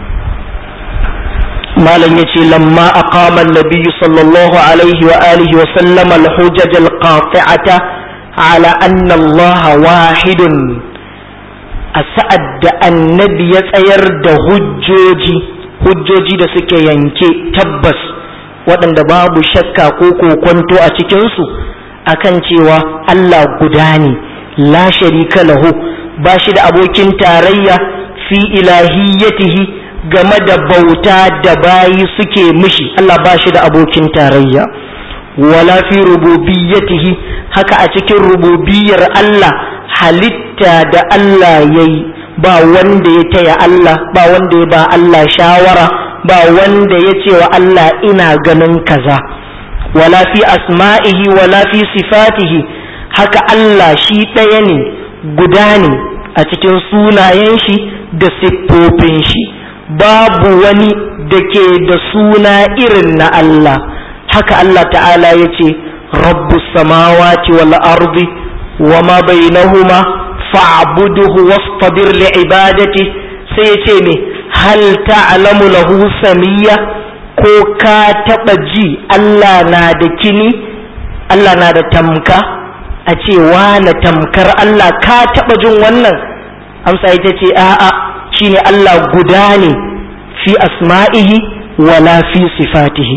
malam ya ce lamma aqama an-nabiy sallallahu alaihi wa alihi wa sallama al-hujaj al-qati'ata ala anna Allah wahidun a sa'ad da annabi ya tsayar da hujjoji hujjoji da suke yanke tabbas waɗanda babu shakka ko kokonto a cikinsu akan cewa Allah guda ne la sharika lahu ba shi da abokin tarayya fi ilahiyyatihi game da bauta da bayi suke mishi Allah ba shi da abokin tarayya wala fi rububiyyatihi haka a cikin rububiyar Allah halitta da Allah ya yi ba wanda ya taya Allah ba wanda ya ba Allah shawara ba wanda ya ce wa Allah ina ganin kaza wala fi asma'ihi wala fi sifatihi haka Allah shi ɗaya ne guda ne a cikin sunayen shi da siffofin shi babu wani da ke da suna irin na Allah haka Allah ta'ala ya ce rabbus samawati wal ardi wa ma bainahuma fa'buduhu wastabir li'ibadati sai ya ce me hal ta'lamu lahu samiyya ko ka taba ji Allah na da kini Allah na da tamka a ce na tamkar Allah ka taba jin wannan amsa ita ce a'a shine Allah guda ne fi asma'ihi wala fi sifatihi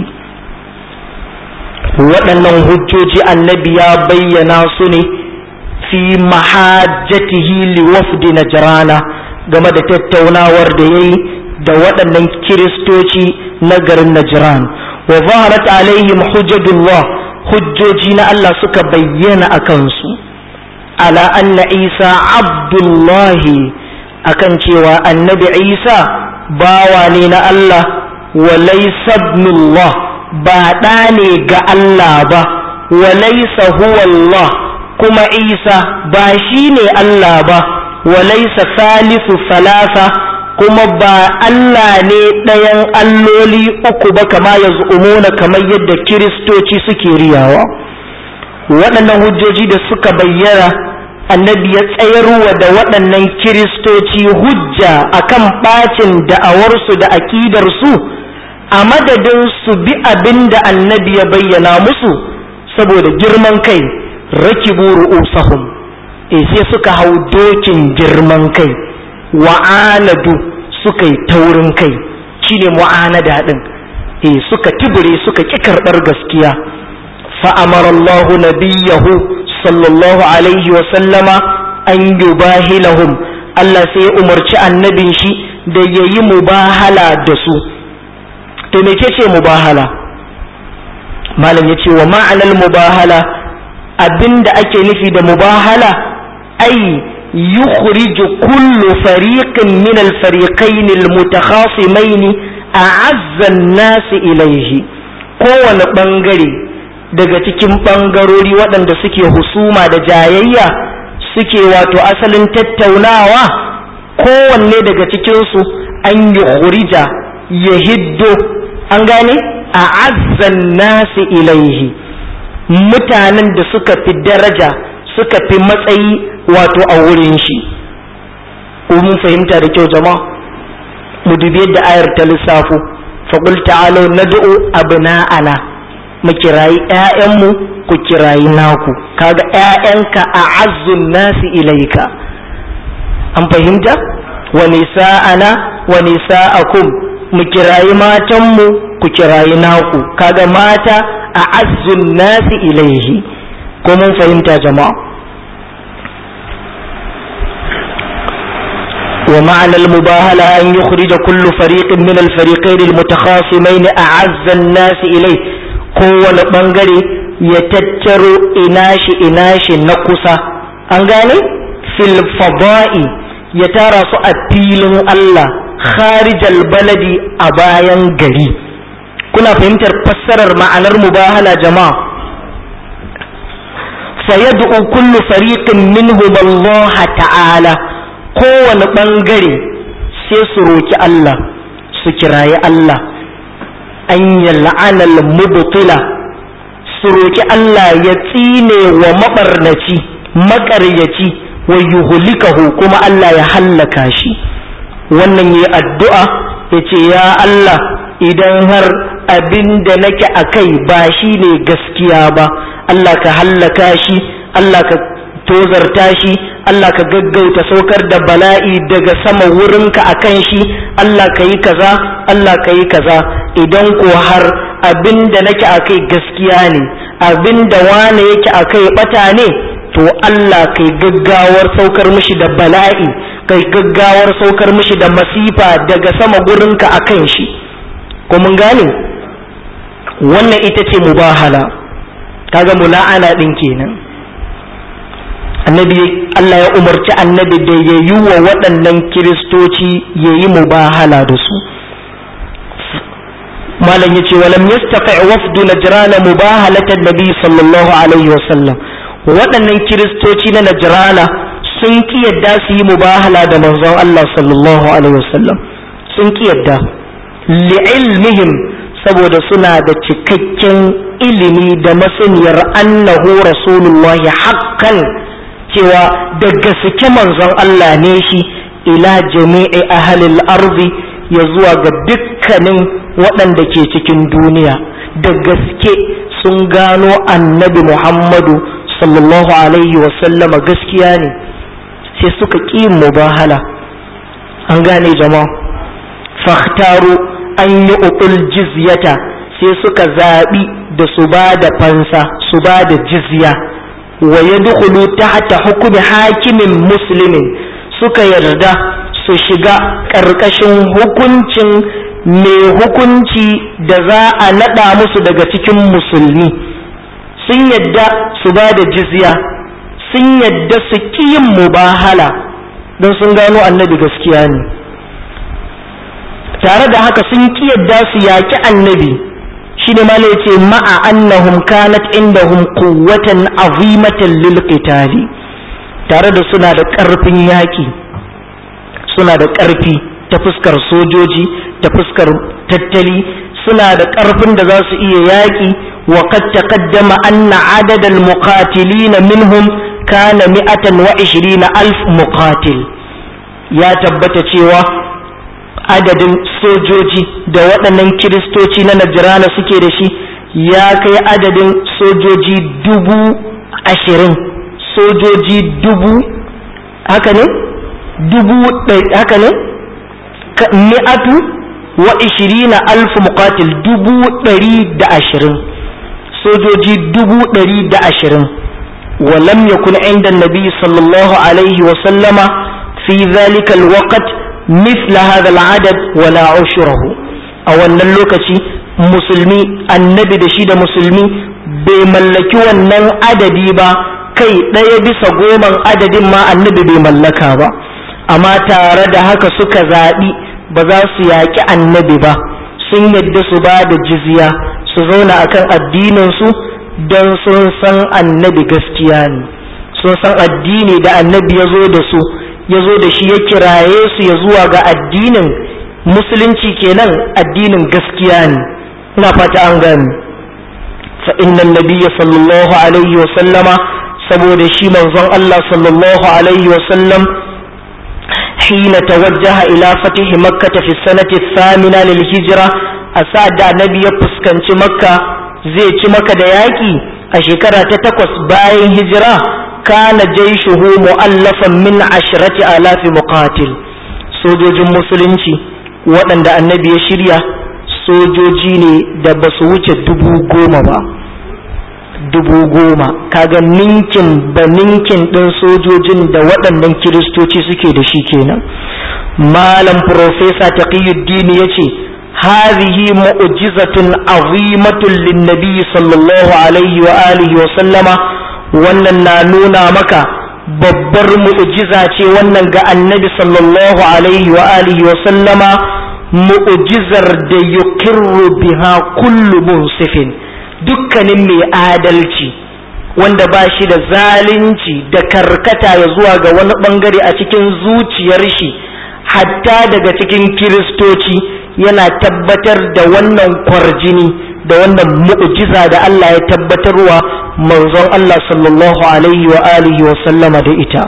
waɗannan hujjoji annabi ya bayyana su ne fi mahajjatihi li wafdi najrana game da tattaunawar da yayi da waɗannan kiristoci na garin najran wa zaharat alaihim hujjatullah hujjoji na Allah suka bayyana a kansu ala anna isa abdullahi akan cewa annabi isa bawa ne na Allah wa laysa ibnullah ba ɗa ne ga Allah ba wa laysa huwa Allah kuma isa ba shi ne Allah ba wa laysa salisu salasa kuma ba Allah ne ɗayan alloli uku ba kama ya umuna kamar yadda kiristoci suke riyawa waɗannan hujjoji da suka bayyana annabi ya tsayarwa da waɗannan kiristoci hujja akan ɓacin da'awarsu da aƙidarsu a madadin su bi abin da annabi ya bayyana musu saboda girman kai rakibu ru'usahum e sai suka hau dokin girman kai wa'anadu suka yi taurin kai shine mu'anada din e suka tibire suka ki karɓar gaskiya فأمر الله نبيه صلى الله عليه وسلم أن يباهلهم Allah sai ya umarci annabin shi da ya yi mubahala da su to me ce mubahala malam ya ce wa ma'anar mubahala abinda ake nufi da mubahala ai yukhriju kullu fariqin min al-fariqain al-mutakhasimain a'azza an-nas ilayhi kowane bangare daga cikin ɓangarori waɗanda suke husuma da jayayya suke wato asalin tattaunawa kowanne daga cikinsu an yi hurija ya hiddo an gane a azzan nasi ilaihi mutanen da suka fi daraja suka fi matsayi wato a wurin shi mun fahimta da kyau jama'a mu dubi yadda ayar ta lissafo faƙul ta'alau nad'u abna'ana mu kirayi ‘ya'yanmu ku kirayi naku kaga ‘ya'yanka a azzun nasi ilaika an fahimta wa nisa'ana wa nisa'akum mu kirayi matanmu ku kirayi naku kaga mata a azzun nasi ilaihi ko mun fahimta jama'a ومعنى المباهلة أن يخرج كل فريق من الفريقين المتخاصمين أعز الناس إليه kowane ɓangare ya tattaro inashi inashi na kusa an gane fil fada'i ya tara su a filin Allah kharijal baladi a bayan gari kuna fahimtar fassarar ma'anar mubahala jama'a fayad'u kullu fariqin minhum Allah ta'ala kowane bangare sai su roki Allah su kirayi Allah an yal'ana al-mubtila su roki Allah ya tsine wa mabarnaci maƙaryaci wa yuhlikahu kuma Allah ya hallaka shi wannan yi addu'a ya ce ya Allah idan har abin da nake a kai ba shi ne gaskiya ba Allah ka hallaka shi Allah ka tozarta shi Allah ka gaggauta saukar da bala'i daga sama wurinka a kan shi Allah ka yi kaza Allah ka yi kaza idan ko har abin da nake a kai gaskiya ne abin da wane yake a kai bata ne to Allah kai gaggawar saukar mishi da bala'i kai gaggawar saukar mishi da masifa daga sama gurinka a kan shi ko mun gane wannan ita ce mubahala kaga mula'ana din kenan annabi Allah ya umarci annabi da ya yi wa waɗannan kiristoci ya yi mubahala da su malam ya ce walam yastati wafdu najrana mubahalatan nabi sallallahu alaihi wasallam waɗannan kiristoci na najrana sun ki yadda su yi mubahala da manzon Allah sallallahu alaihi wasallam sun ki yadda li'ilmihim saboda suna da cikakken ilimi da masaniyar annahu rasulullahi haqqan cewa da gaske manzon Allah ne shi ila jami'i ahlil ardi ya zuwa ga dukkanin waɗanda ke cikin duniya da gaske sun gano annabi Muhammadu sallallahu alaihi wasallama gaskiya ne sai suka ƙi mubahala an gane jama'a fahtaru an yi uƙul jizyata sai suka zaɓi da su ba da fansa su ba da jizya wa ya dukulu tahta hukumi hakimin musulmin suka yarda su shiga ƙarƙashin hukuncin mai hukunci da za a naɗa musu daga cikin musulmi sun yadda su ba da jizya sun yadda su ƙi yin mubahala don sun gano annabi gaskiya ne tare da haka sun ƙi yadda su yaƙi annabi shi ne mala ce ma'a annahum kanat indahum quwwatan azimatan lil qitali tare da suna da ƙarfin yaƙi suna da ƙarfi ta fuskar sojoji ta fuskar tattali suna da ƙarfin da za su iya yaƙi wa qad taqaddama anna adad al muqatilina minhum kana mi'atan wa ishirina alf muqatil ya tabbata cewa adadin sojoji da waɗannan kiristoci na najirana suke da shi ya kai adadin sojoji dubu ashirin sojoji dubu haka ne dubu haka ne mi'atu wa ishirina alf muqatil dubu ɗari da ashirin sojoji dubu ɗari da ashirin ولم يكن عند النبي صلى الله عليه وسلم في ذلك الوقت مثل هذا العدد ولا عشره أو أن اللوكتي مسلمي النبي دشيد مسلمي بملكي ونن عددي با kai ɗaya bisa goman adadin ma annabi bai mallaka ba amma tare da haka suka zaɓi ba za su yaƙi annabi ba sun yadda su ba da jizya su zauna akan addininsu don sun san annabi gaskiya ne sun san addini da annabi ya zo da su ya zo da shi ya kiraye su ya zuwa ga addinin musulunci kenan addinin gaskiya ne ina fata an gani fa innan nabiyya sallallahu alaihi wa sallama saboda shi manzon Allah sallallahu alaihi wa sallam حين توجه إلى فتح مكة في السنة الثامنة للهجرة أسعد النبي يفسكن مكة zai ci maka da yaƙi a shekara ta takwas bayan hijira kana jaishuhu mu'allafan min ashirati alafi muqatil sojojin musulunci waɗanda annabi ya shirya sojoji ne da ba su wuce dubu goma ba dubu goma kaga ninkin ba ninkin ɗin sojojin da waɗannan kiristoci suke da shi kenan malam profesa taqiyuddin ya ce هذه معجزة عظيمة للنبي صلى الله عليه وآله وسلم wannan na nuna maka babbar mu'jiza ce wannan ga annabi sallallahu alaihi wa alihi wa sallama mu'jizar da yukirru biha kullu munsifin dukkanin mai adalci wanda ba shi da zalunci da karkata ya zuwa ga wani bangare a cikin zuciyar shi hatta daga cikin kiristoci yana tabbatar da wannan kwarjini da wannan mu'jiza da Allah ya tabbatarwa manzon Allah sallallahu alaihi wa alihi wa sallama da ita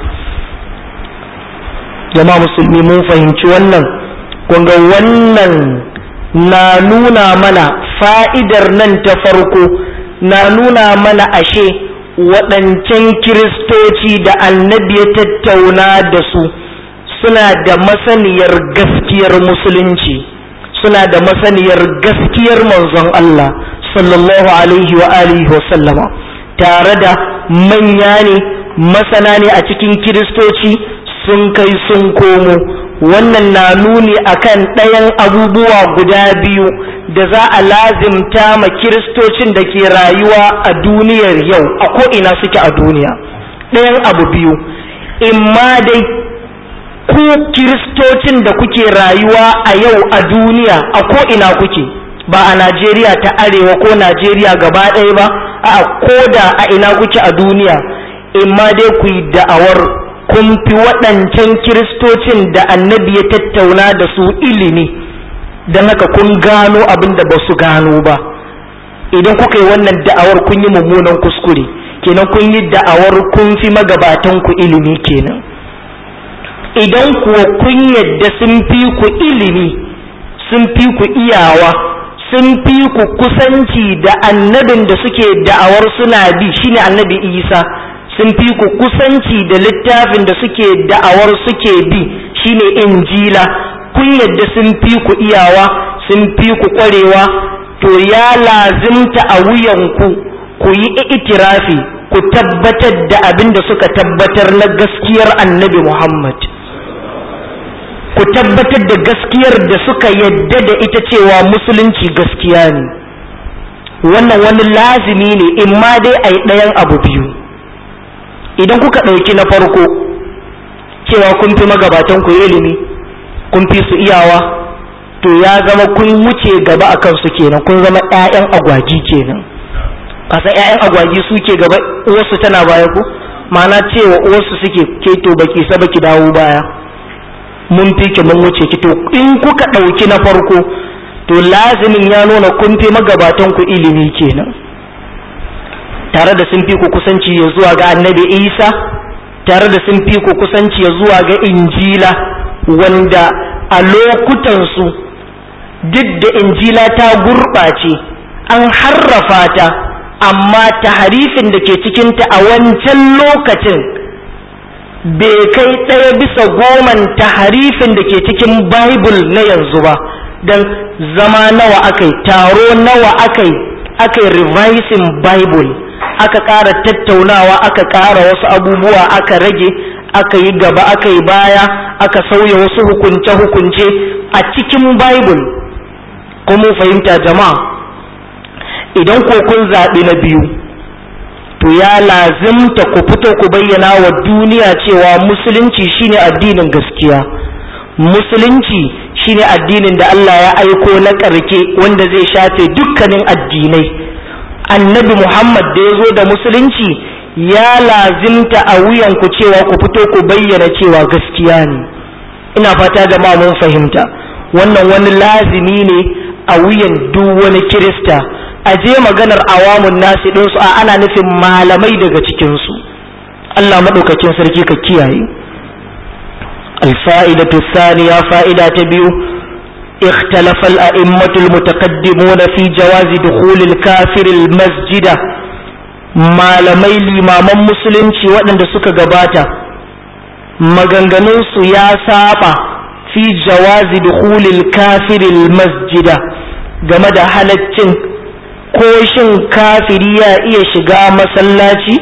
jama'a musulmi mun fahimci wannan kunga wannan na nuna mana fa'idar nan ta farko na nuna mana ashe waɗancan kiristoci da annabi ya tattauna da su suna da masaniyar gaskiyar musulunci suna da masaniyar gaskiyar manzon Allah sallallahu alaihi wa alihi wa sallama tare da manya ne masana ne a cikin kiristoci sun kai sun komo wannan na nuni akan ɗayan abubuwa guda biyu da za a lazimta ma kiristocin da ke rayuwa a duniyar yau a ko'ina suke a duniya ɗayan abu biyu imma dai ku kiristocin da kuke rayuwa a yau a duniya a ko'ina kuke ba a najeriya ta arewa ko najeriya gaba ɗaya ba a ko da a ina kuke a duniya imma dai ku yi da'awar kun fi waɗancan kiristocin da annabi ya tattauna da su ilimi don haka kun gano abin da ba su gano ba idan kuka yi wannan da'awar kun yi mummunan kuskure kenan kun yi da'awar kun fi magabatan ku ilimi kenan idan kuwa kun yadda sun fi ku ilimi sun fi ku iyawa sun fi ku kusanci da annabin da suke da'awar suna bi shine annabi isa sun fi ku kusanci da littafin da suke da'awar suke bi shine injila kun yadda sun fi ku iyawa sun fi ku kwarewa to ya lazimta a wuyanku ku yi itirafi ku tabbatar da abin da suka tabbatar na gaskiyar annabi muhammad ku tabbatar da gaskiyar da suka yadda da ita cewa musulunci gaskiya ne wannan wani lazimi ne in ma dai a yi ɗayan abu biyu idan kuka ɗauki na farko cewa kun fi magabatan ku ilimi kun fi su iyawa to ya zama kun wuce gaba a kansu kenan kun zama 'ya'yan agwagi kenan kasa 'ya'yan agwagi suke gaba uwarsu tana baya ku ma'ana cewa uwarsu suke keto baki sa baki dawo baya mun fi ki mun wuce ki to in kuka ɗauki na farko to lazimin ya nuna kun fi magabatan ku ilimi kenan tare da sun fi ku kusanci ya zuwa ga annabi isa tare da sun fi ku kusanci ya zuwa ga injila wanda a lokutansu duk da injila ta gurɓace an harrafa ta amma taharifin da ke cikinta a wancan lokacin bai kai ɗaya bisa goman taharifin da ke cikin bible na yanzu ba don zama nawa aka yi taro nawa aka yi aka yi revising bible aka ƙara tattaunawa aka ƙara wasu abubuwa aka rage aka yi gaba aka yi baya aka sauya wasu hukunce-hukunce a cikin bible kuma fahimta jama'a idan ko kun zaɓi na biyu to ya lazimta ku fito ku bayyana wa duniya cewa musulunci shine addinin gaskiya musulunci shine addinin da Allah ya aiko na ƙarke wanda zai shafe dukkanin addinai annabi Muhammad da ya zo da musulunci ya lazimta a wuyanku cewa ku fito ku bayyana cewa gaskiya ne ina fata jama'a mun fahimta wannan wani lazimi ne a wuyan duk wani kirista a je maganar awamun nasi ɗinsu a ana nufin malamai daga cikinsu Allah maɗaukakin sarki ka kiyaye alfa'idatu thaniya fa'ida ta biyu اختلف الأئمة المتقدمون في جواز دخول الكافر المسجد malamai limaman musulunci waɗanda suka gabata maganganunsu ya saba fi jawazi dukhulil kafiril masjida game da halaccin ko shin kafiri ya iya shiga masallaci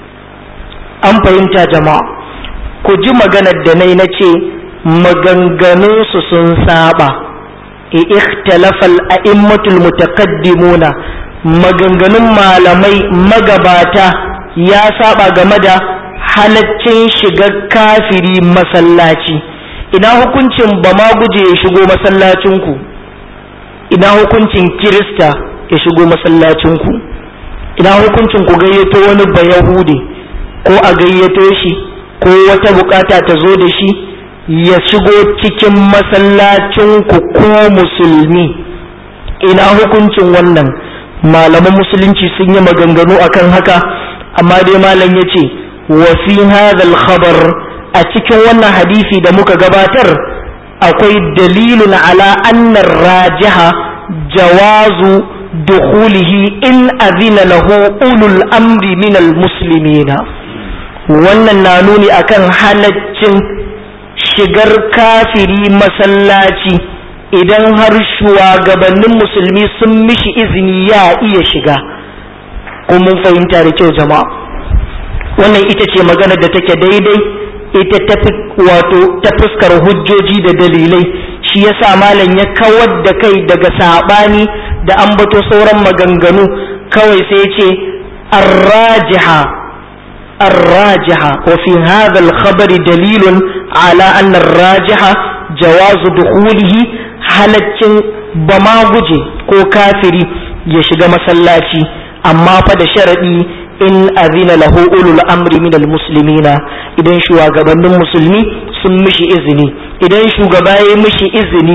an fahimta jama'a ku ji maganar da nai na ce maganganunsu sun saba ikhtalafal a'immatul mutaqaddimuna maganganun malamai magabata ya saba game da halaccin shigar kafiri masallaci ina hukuncin ba ma guje ya shigo masallacinku ina hukuncin kirista ya shigo masallacinku ina hukuncin ku gayyato wani bayahudi ko a gayyato shi ko wata bukata ta zo da shi ya shigo cikin masallacinku ko musulmi ina hukuncin wannan malaman musulunci sun yi maganganu akan haka amma dai malam ya ce wa fi hadhal khabar a cikin wannan hadisi da muka gabatar akwai dalilun ala annar rajiha jawazu dukhulihi in azina lahu ulul amri min muslimina wannan na nuni akan halaccin shigar kafiri masallaci idan har shugabannin musulmi sun mishi izini ya iya shiga ko mun fahimta da kyau jama'a wannan ita ce maganar da take daidai ita ta wato ta fuskar hujjoji da dalilai shi yasa malam ya kawar da kai daga sabani da ambato sauran maganganu kawai sai ce arrajiha arrajiha wa fi hadha al-khabar dalilun ala anna arrajiha jawazu dukhulihi halaccin bama guje ko kafiri ya shiga masallaci amma fa da sharadi in azina lahu ulul amri min almuslimina idan shugabannin musulmi sun mishi izini idan shugaba ya mishi izini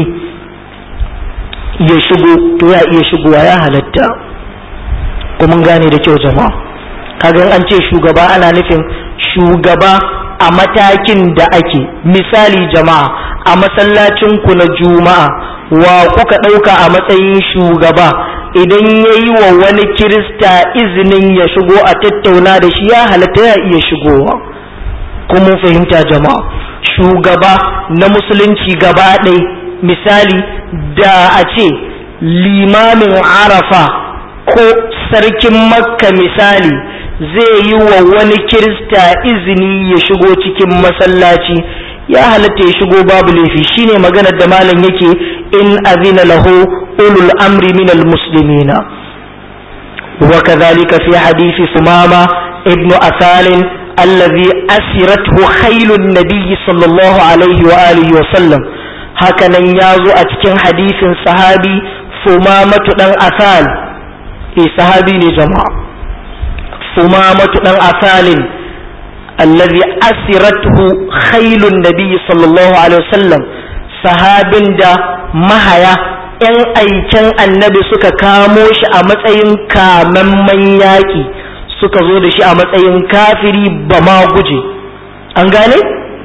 ya shigo to ya iya shigowa ya halatta kuma gane da kyau jama'a kaga an ce shugaba ana nufin shugaba a matakin da ake misali jama'a a masallacin ku na juma'a wa kuka ɗauka a matsayin shugaba idan ya yi wa wani kirista izinin ya shigo a tattauna da shi ya halatta ya iya shigowa kuma fahimta jama'a shugaba na musulunci gaba ɗai misali da a ce limamin arafa ko sarkin makka misali zai yi wa wani kirista izini ya shigo cikin masallaci ya halatta ya shigo babu laifi shine maganar da malam yake in azina lahu ulul amri min almuslimina wa kadhalika fi hadisi sumama ibnu asalin الذي أسرته خيل النبي صلى الله عليه وآله وسلم هكذا يازو أتكن حديث صحابي ثمامة دن أثال إيه صحابي لجماعة ثمامة دن أثال الذي أسرته خيل النبي صلى الله عليه وسلم صحاب دا مهيا ‘yan aiken annabi suka kamo shi a matsayin kamamman yaƙi suka zo da shi a matsayin kafiri ba ma guje an gane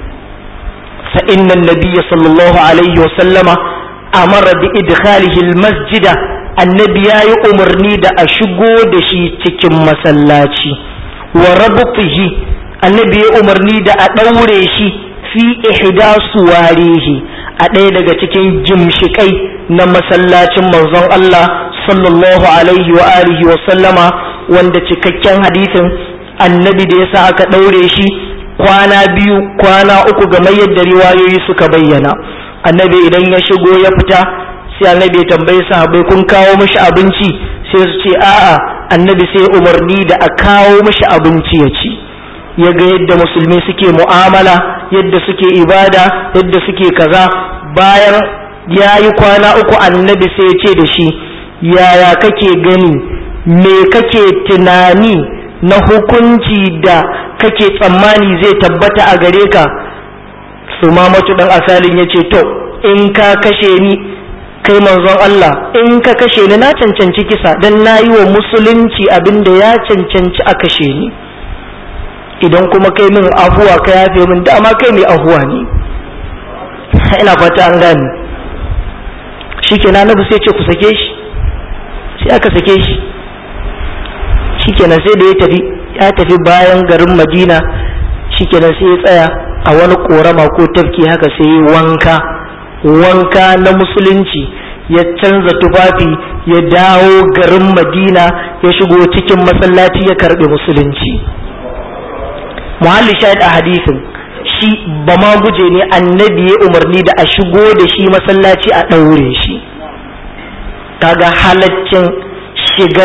fa inna nabiyya sallallahu alaihi wa sallama amara bi idkhalihi masjida annabi yayi umarni da a shigo da shi cikin masallaci wa rabtihi annabi ya umarni da a daure shi fi ihda suwarihi a ɗaya daga cikin jimshikai na masallacin manzon Allah sallallahu alaihi wa alihi wa sallama wanda cikakken hadisin annabi da yasa aka ɗaure shi kwana biyu kwana uku game yadda riwayoyi suka bayyana annabi idan ya shigo ya fita sai annabi ya tambayi sahabbai kun kawo mishi abinci sai su ce a'a annabi sai umarni da a kawo mishi abinci ya ci ya ga yadda musulmi suke mu'amala yadda suke ibada yadda suke kaza bayan ya yi kwana uku annabi sai ya ce da shi yaya kake gani me kake tunani na hukunci da kake tsammani zai tabbata a gare ka su mamatu dan asalin ya ce to in ka kashe ni kai manzon Allah in ka kashe ni na cancanci kisa dan na yi wa musulunci abin da ya cancanci a kashe ni idan kuma kai min afuwa ka yafe min dama kai mai afuwa ne ina fata an gane shi ke na sai ce ku sake shi sai aka sake shi shikenan sai da ya tafi ya tafi bayan garin madina shikenan sai ya tsaya a wani korama ko tafki haka sai ya wanka wanka na musulunci ya canza tufafi ya dawo garin madina ya shigo cikin masallaci ya karbe musulunci muhalli shahid a hadisin shi ba ma guje ne annabi ya umarni da a shigo da shi masallaci a ɗaure shi kaga halaccin shigan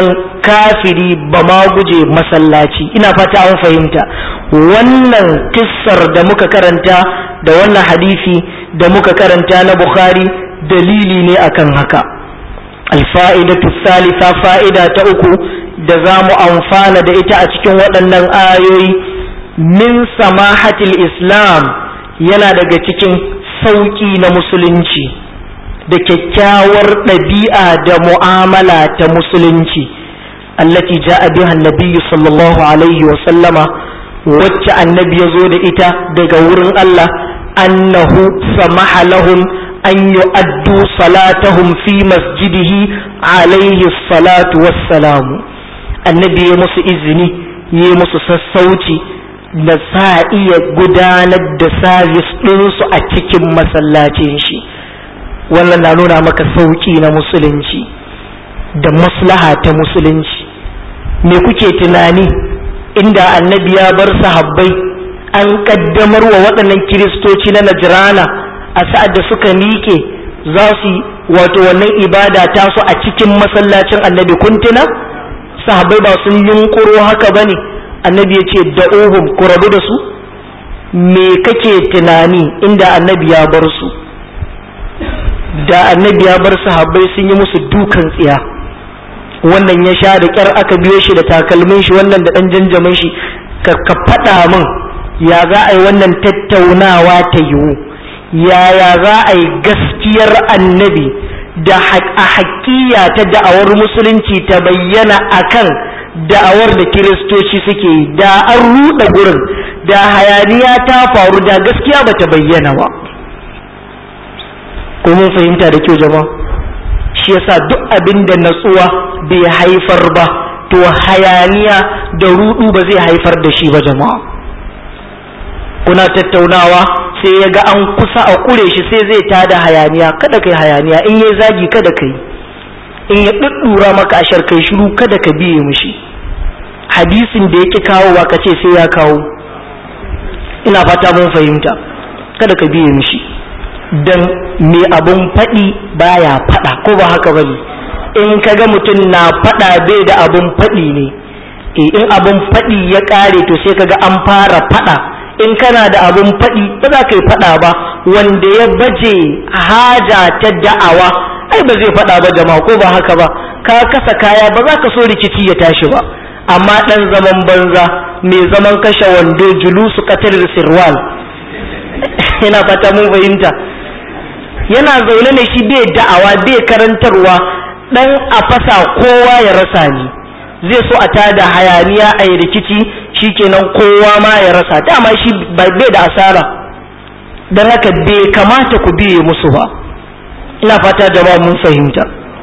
kafiri ba ma guje masallaci ina fata an fahimta wannan kissar da muka karanta da wannan hadisi da muka karanta na bukhari dalili ne akan haka alfa'idatu salisa fa'ida ta uku da za mu amfana da ita a cikin waɗannan ayoyi min samahatil islam yana daga cikin sauƙi na musulunci da kyakkyawar ɗabi'a da mu'amala ta musulunci allati ja'a biha annabiyyu sallallahu alaihi wa sallama wacce annabi ya zo da ita daga wurin Allah annahu samaha lahum an yu'addu salatahum fi masjidihi alaihi salatu wassalamu annabi ya musu izini ya musu sassauci da sa iya gudanar da sabis ɗinsu a cikin masallacin shi wannan na nuna maka sauƙi na musulunci da maslaha ta musulunci me kuke tunani inda annabi ya bar sahabbai an kaddamar wa waɗannan kiristoci na najirana a sa'ad da suka miƙe za su wato wannan ibada tasu a cikin masallacin annabi kuntuna sahabbai ba sun yunkuro haka ba ne annabi ya ce da'uhum ku rabu da su me kake tunani inda annabi ya bar su da annabi ya bar sahabbai sun yi musu dukan tsiya wannan ya sha da kyar aka biyo shi da takalmin shi wannan da dan janjamin shi ka ka faɗa min ya za a yi wannan tattaunawa ta yiwu yaya za a yi gaskiyar annabi da a haƙiya ta da'awar musulunci ta bayyana akan da'awar da kiristoci suke yi da an ruɗa gurin da hayaniya ta faru da gaskiya ba ta bayyana ba ko mun fahimta da kyau jama'a shi yasa duk abin da natsuwa bai haifar ba to hayaniya da rudu ba zai haifar da shi ba jama'a kuna tattaunawa sai ya ga an kusa a kure shi sai zai tada hayaniya kada kai hayaniya in yayi zagi kada kai in ya duddura maka ashar kai shiru kada ka biye mishi hadisin da yake kawowa ka ce sai ya kawo ina fata mun fahimta kada ka biye mishi dan me abun faɗi baya faɗa ko ba haka bane in kaga mutum na faɗa bai da abun faɗi ne e in abun faɗi ya ƙare to sai kaga an fara faɗa in kana da abun faɗi ba za ka yi faɗa ba wanda ya baje haja ta da'awa ai ba zai faɗa ba jama'a ko ba haka ba ka kasa kaya ba za ka so rikici ya tashi ba amma ɗan zaman banza mai zaman kashe wando julusu katar sirwal ina fata mun fahimta yana zaune ne shi bai da'awa bai karantarwa dan a fasa kowa ya rasa ni zai so a tada hayaniya a yi rikici shikenan kowa ma ya rasa dama shi bai da asara don haka bai kamata ku biye musu ba ina fata jama'a mun fahimta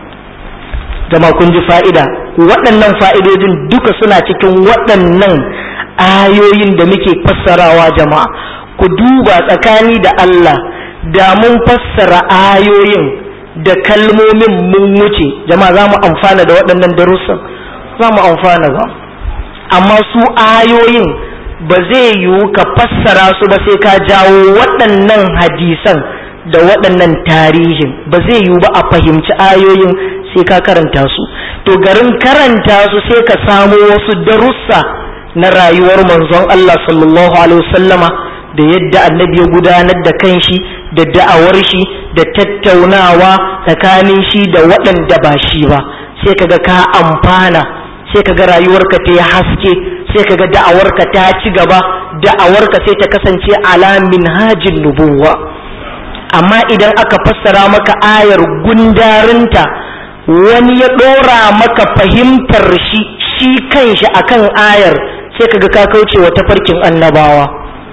jama'a kun ji fa'ida waɗannan fa'idodin duka suna cikin waɗannan ayoyin da muke fassarawa jama'a ku duba tsakani da Allah da mun fassara ayoyin da kalmomin mun wuce jama'a za mu amfana da waɗannan darussan za mu amfana ba amma su ayoyin ba zai yiwu ka fassara su ba sai ka jawo waɗannan hadisan da waɗannan tarihin ba zai yiwu ba a fahimci ayoyin sai ka karanta su to garin karanta su sai ka samo wasu darussa na rayuwar manzon Allah sallallahu alaihi wasallama da yadda annabi ya gudanar da kanshi da da'awar shi da tattaunawa tsakanin shi da waɗanda ba shi ba sai kaga ka amfana sai kaga rayuwarka ta yi haske sai kaga da'awarka ta ci gaba da'awarka sai ta kasance ala minhajin nubuwa amma idan aka fassara maka ayar gundarinta wani ya ɗora maka fahimtar shi shi kanshi akan ayar sai kaga ka kauce wa tafarkin annabawa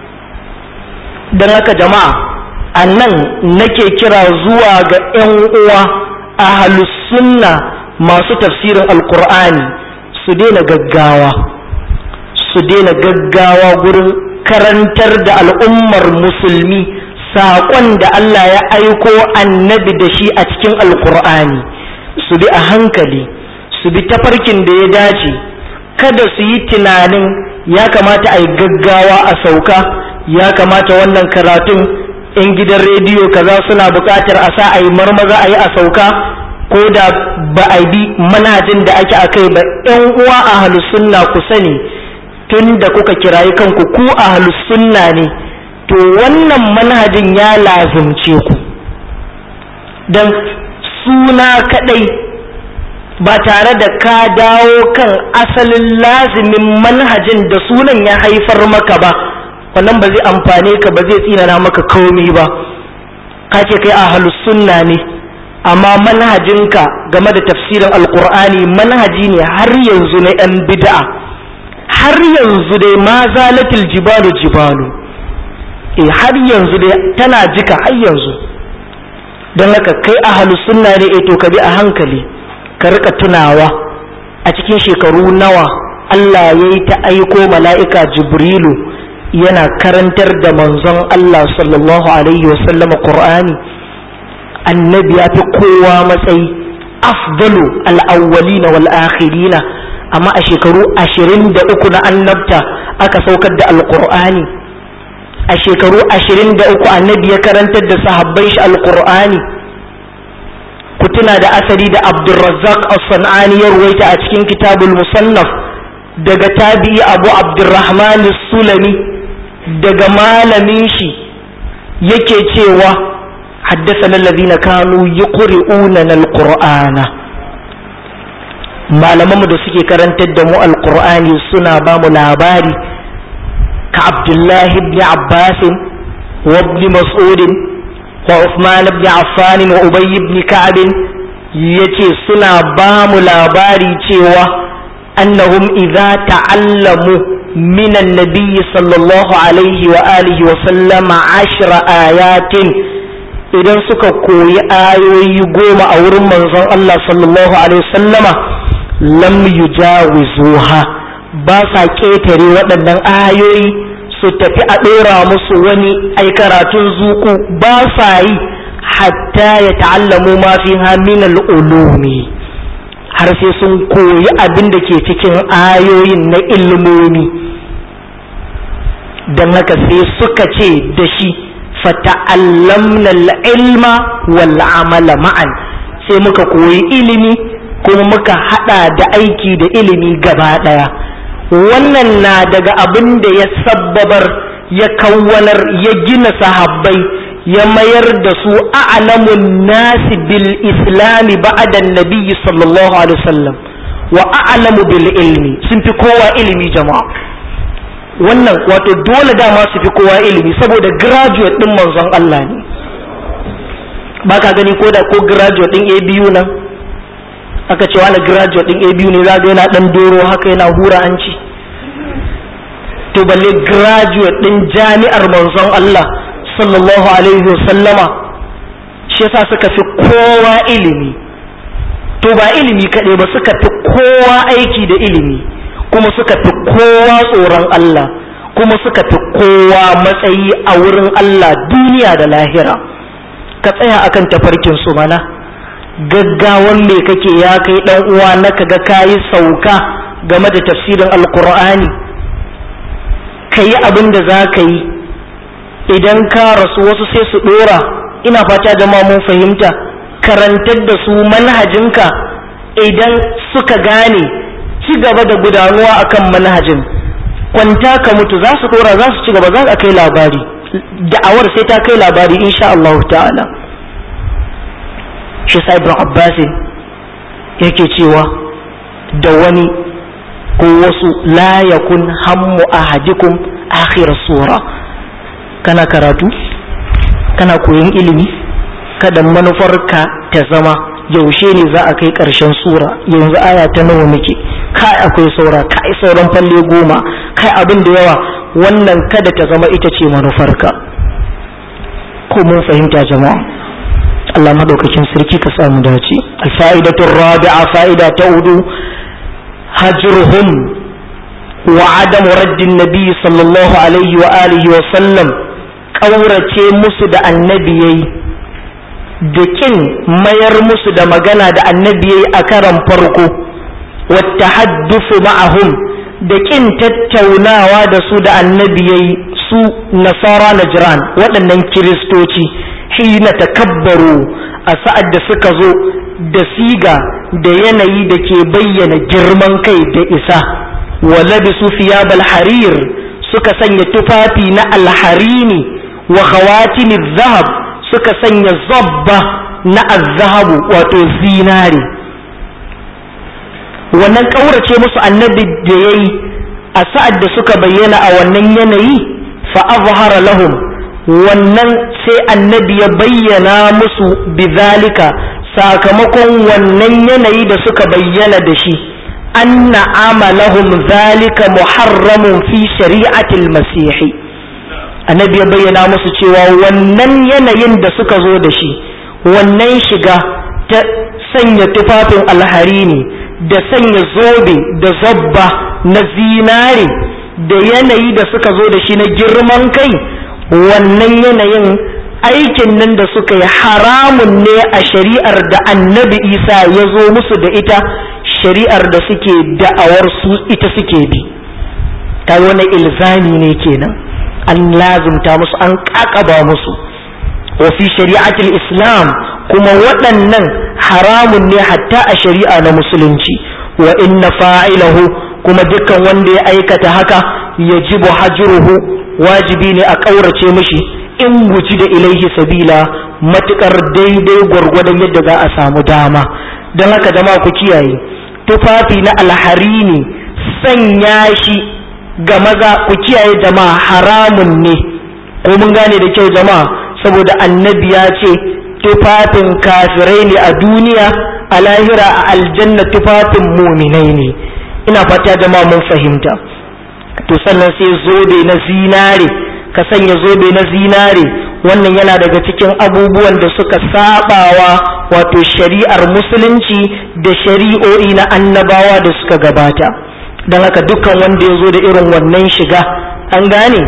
don haka jama'a a nan nake kira zuwa ga 'yan uwa a sunna masu tafsirin alkur'ani su daina gaggawa su daina gaggawa gurin karantar da al'ummar musulmi saƙon da Allah ya aiko annabi da shi a cikin alkur'ani su bi a hankali su bi tafarkin da ya dace kada su yi tunanin ya kamata a yi gaggawa a sauka ya kamata wannan karatun in gidan rediyo kaza suna buƙatar a sa a yi marmaza a yi a sauka ko da ba a bi manhajin da ake a kai ba ‘yan uwa a sunna ku sani tun da kuka kirayi kanku ku a sunna ne to wannan manhajin ya lazumce ku don suna kadai ba tare da ka dawo kan asalin lazimin manhajin da sunan ya haifar maka ba wannan ba zai amfane ka ba zai tsinana maka komi ba ka ce kai a sunna ne amma manhajinka game da tafsirin alkur'ani manhaji ne har yanzu na 'yan bid'a har yanzu dai ma zalatil jibalu jibalu eh har yanzu dai tana jika har yanzu don haka kai ahalu sunna ne eh to ka bi a hankali ka rika tunawa a cikin shekaru nawa Allah ya yi ta aiko mala'ika jibrilu yana karantar da manzon Allah sallallahu alaihi wasallama Qur'ani annabi ya fi kowa matsayi afdalu al'awwalina wal akhirina amma a shekaru ashirin da uku na annabta aka saukar da alƙur'ani a shekaru ashirin da uku annabi ya karantar da sahabban shi alƙur'ani ku tuna da asali da abdulrazzaq as-san'ani ya ruwaita a cikin kitabul musannaf daga tabi'i abu abdurrahman sulami daga malamin shi yake cewa حدثنا الذين كانوا يقرؤوننا القرآن malamanmu da suke karantar da mu alkur'ani suna ba mu labari ka abdullahi ibn abbas wa ibn mas'ud wa uthman ibn affan wa ubay ibn ka'ab yace suna ba mu labari cewa annahum idza ta'allamu min an-nabiy sallallahu alaihi wa alihi wa sallama ashra ayatin idan suka koyi ayoyi goma a wurin manzon Allah sallallahu alaihi wasallama lam yujawizuha ba sa ƙetare waɗannan ayoyi su tafi a ɗora musu wani ai karatun zuku ba sa yi hatta ya ta'allamu ma fi min ulumi har sai sun koyi abin da ke cikin ayoyin na ilmomi don haka sai suka ce da shi fata'allamna al-ilma wal amala ma'an sai muka koyi ilimi kuma muka hada da aiki da ilimi gaba daya wannan na daga abin da ya sabbabar ya kawwanar ya gina sahabbai ya mayar da su a'lamun nasi bil islami ba'da nabiyyi sallallahu alaihi wasallam wa a'lamu bil ilmi sun fi kowa ilimi jama'a wannan wato dole dama su fi kowa ilimi saboda graduate din manzon Allah ne ba ka gani ko da ko graduate din ABU nan aka ce wani graduate din ABU ne za ga yana dan doro haka yana hura hanci to balle graduate din jami'ar manzon Allah sallallahu alaihi wasallama shi yasa suka fi kowa ilimi to ba ilimi kaɗai ba suka fi kowa aiki da ilimi kuma suka fi kowa tsoron Allah kuma suka fi kowa matsayi a wurin Allah duniya da lahira ka tsaya akan tafarkin su mana gaggawan me kake ya kai dan uwa na kaga kayi sauka game da tafsirin alkur'ani ka yi abin da za ka yi idan ka rasu wasu sai su dora ina fata jama'a mun fahimta karantar da su manhajinka idan suka gane ci gaba da gudanuwa akan manhajin kwanta ka mutu za su dora za su ci gaba za a kai labari da'awar sai ta kai labari insha Allah ta'ala shi sa ibn Abbas yake cewa da wani ko wasu la yakun hammu ahadikum akhir sura kana karatu kana koyon ilimi kada manufarka ta zama yaushe ne za a kai ƙarshen sura yanzu aya ta nawa muke kai akwai saura kai sauran falle goma kai abin da yawa wannan kada ta zama ita ce manufarka ko mun fahimta jama'a Allah madaukakin sarki ka samu dace al-fa'idatu rabi'a fa'ida ta hudu hajruhum wa adam raddin nabi sallallahu alaihi wa alihi wa sallam kaurace musu da annabi yayi da kin mayar musu da magana da annabi yayi a karan farko wata haddufu ma'ahum da kin tattaunawa da su da annabi yayi su nasara najran waɗannan kiristoci hina takabbaru a sa'ad da suka zo da siga da yanayi da ke bayyana girman kai da isa wa labisu thiyabal harir suka sanya tufafi na alharini wa khawatimi zahab suka sanya zabba na azhabu wato zinari wannan ƙaurace musu annabi da ya yi a sa'ad da suka bayyana a wannan yanayi fa azhara lahum wannan sai annabi ya bayyana musu bizalika sakamakon wannan yanayi da suka bayyana da shi anna amalahum zalika muharramun fi shari'atil masihi annabi ya bayyana musu cewa wannan yanayin da suka zo da shi wannan shiga ta sanya tufafin alhari ne da sanya zobe da zabba na zinare da yanayi da suka zo da shi na girman kai wannan yanayin aikin nan da suka yi haramun ne a shari'ar da annabi isa ya zo musu da ita shari'ar da suke da'awar su ita suke bi ta wani ilzami ne kenan an lazumta musu an kakaba musu wa fi shari'atul islam kuma waɗannan haramun ne hatta a shari'a na musulunci wa inna fa'ilahu kuma dukkan wanda ya aikata haka yajibu hajruhu wajibi ne a ƙaurace mishi in guji da ilaihi sabila matukar daidai gwargwadon yadda za a samu dama don haka jama'a ku kiyaye tufafi na alharini sanya shi ga maza ku kiyaye jama'a haramun ne ko mun gane da kyau jama'a saboda annabi ya ce tufafin kafirai ne a duniya a lahira a aljanna tufafin muminai ne ina fata jama'a mun fahimta to sannan sai zobe na zinare ka sanya zobe na zinare wannan yana daga cikin abubuwan da suka sabawa wato shari'ar musulunci da shari'o'i na annabawa da suka gabata don haka dukkan wanda ya zo da irin wannan shiga an gane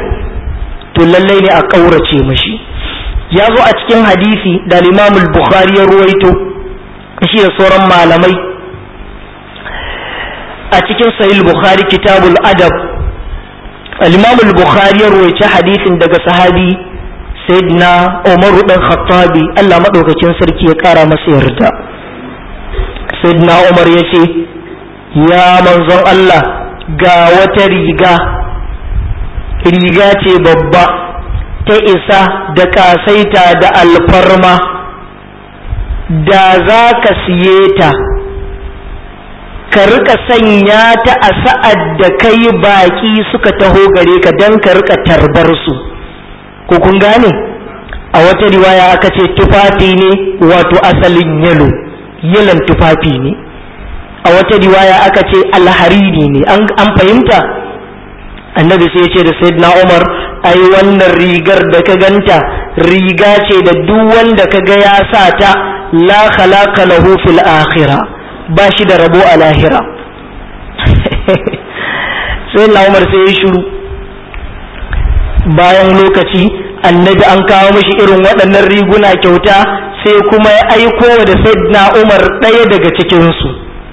to lallai ne a ƙaurace mashi ya zo a cikin hadisi da limamul bukhari ya ruwaito shi da sauran malamai a cikin sahih bukhari kitabul adab al-imamul bukhari ya ruwaice hadisin daga sahabi sayyidina umar dan khattabi Allah madaukakin sarki ya kara masa yarda sayyidina umar ya ce ya manzon Allah ga wata riga riga ce babba ta isa da kasaita da alfarma da za ka siye ta ka rika sanya ta a sa'ad da kai baƙi suka taho gare ka don ka rika tarbar su ko kun gane a wata riwaya aka ce tufafi ne wato asalin yalo yalan tufafi ne a wata riwaya aka ce alhariri ne an fahimta annabi sai ya ce da sayyidina umar ai wannan rigar da ka ganta riga ce da duk wanda ka ga ya sa ta la khalaqa lahu fil akhirah ba shi da rabo a lahira sai na umar sai ya shiru bayan lokaci annabi an kawo mashi irin waɗannan riguna kyauta sai kuma ya aiko da sayyidina umar ɗaya daga cikinsu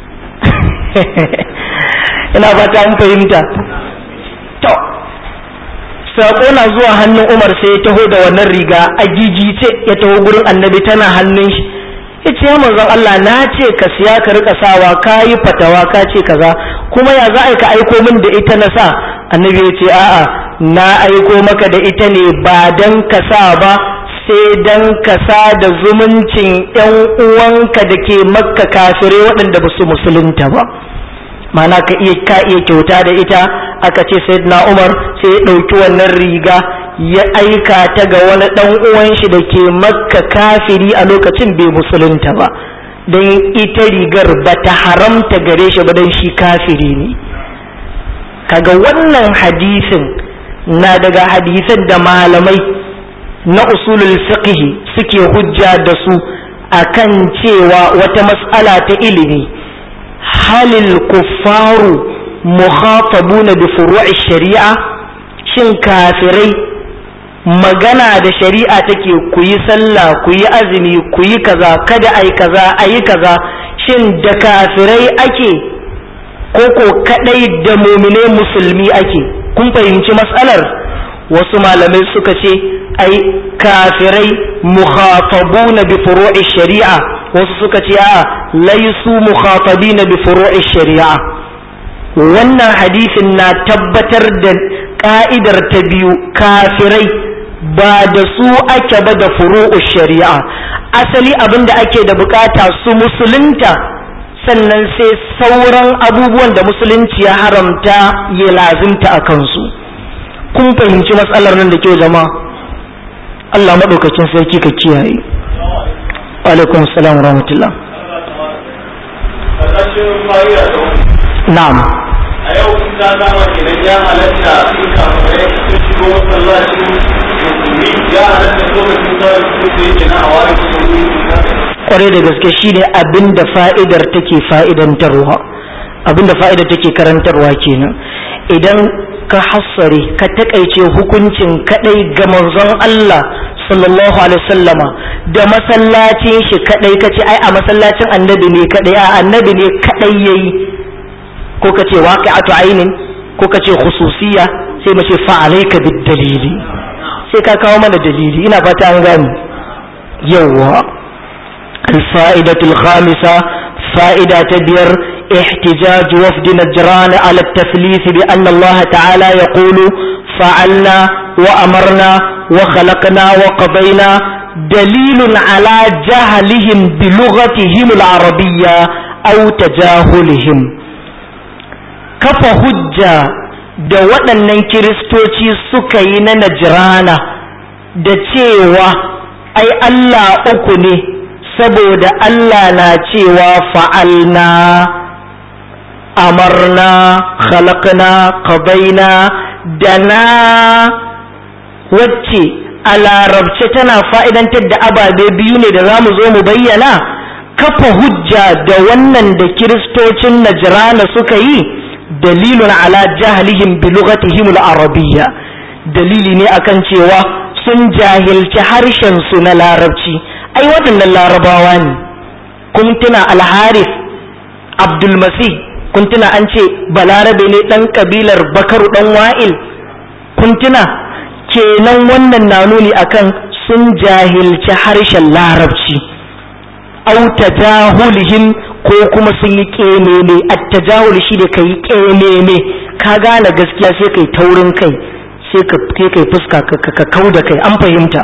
ina fata an fahimta to saƙo na zuwa hannun umar sai ya taho da wannan riga a gigice ya taho gurin annabi tana hannun shi ya ce manzon Allah na ce ka siya ka rika sawa ka yi fatawa ka ce kaza kuma ya za a ka aiko min da ita na sa annabi ya ce a'a na aiko maka da ita ne ba dan ka sa ba sai dan ka sa da zumuncin yan uwanka da ke makka kafirai waɗanda ba su musulunta ba mana ka iya ka iya kyauta da ita aka ce sayyidina Umar sai ya ɗauki wannan riga ya aika ta ga wani ɗan uwan shi da ke makka kafiri a lokacin bai musulunta ba don ita rigar ba ta haramta gare shi ba don shi kafiri ne kaga wannan hadisin na daga hadisan da malamai na usulul fiqh suke hujja da su akan cewa wata mas'ala ta ilimi halil kuffaru mukhatabuna bi furu'i shari'a shin kafirai magana da shari'a take ku yi sallah ku yi azumi ku yi kaza kada ai kaza ayi kaza shin da kafirai ake ko ko kadai da mumine musulmi ake kun fahimci matsalar wasu malamai suka ce ai kafirai mukhatabuna bi furu'i shari'a wasu suka ce a laisu mukhatabina bi furu'i shari'a wannan hadisin na tabbatar da ka'idar ta biyu kafirai ba da su ake ba da furu'u shari'a asali abin da ake da bukata su musulunta sannan sai sauran abubuwan da musulunci ya haramta ya lazimta a kansu kun fahimci matsalar nan da kyau jama'a Allah maɗaukacin sarki ka kiyaye alaikum salam wa rahmatullah na'am a yau kun ta dama kenan ya halatta in kafirai sun shigo masallacin musulmi ya halatta lokacin da su ke kenan a wani musulmi kwarai da gaske shine abin da fa'idar take fa'idantarwa abin da fa'idar take karantarwa kenan idan ka hassare ka takaice hukuncin kadai ga manzon Allah sallallahu alaihi wasallama da masallacin shi kadai kace ai a masallacin annabi ne kadai a annabi ne kadai yayi ko kace waqi'atu ainin ko kace khususiyya sai mu ce fa alayka bid dalili sai ka kawo mana dalili ina fata an gani yawa الفائدة الخامسة فائدة تبير احتجاج وفد نجران على التثليث بأن الله تعالى يقول فعلنا وأمرنا وخلقنا وقضينا دليل على جهلهم بلغتهم العربية أو تجاهلهم كف هجة da waɗannan kiristoci suka yi na najirana da cewa ai Allah uku ne saboda Allah na cewa fa'alna amarna khalaqna qadaina da na wacce a larabce tana fa'idantar da ababe biyu ne da za mu zo mu bayyana kafa hujja da wannan da kiristocin najrana suka yi dalilun ala jahlihim bi lughatihim al-arabiyya dalili ne akan cewa sun jahilci harshen su na larabci ai waɗannan larabawa ne kun tuna alharif abdulmasih kun tuna an ce balarabe ne ɗan ƙabilar bakaru ɗan wa'il kun tuna kenan wannan na nuni akan sun jahilci harshen larabci au tajahulihim ko kuma sun yi ƙememe attajahul shi da ka yi ƙememe ka gane gaskiya sai kai taurin kai sai ka kai fuska ka kau da kai an fahimta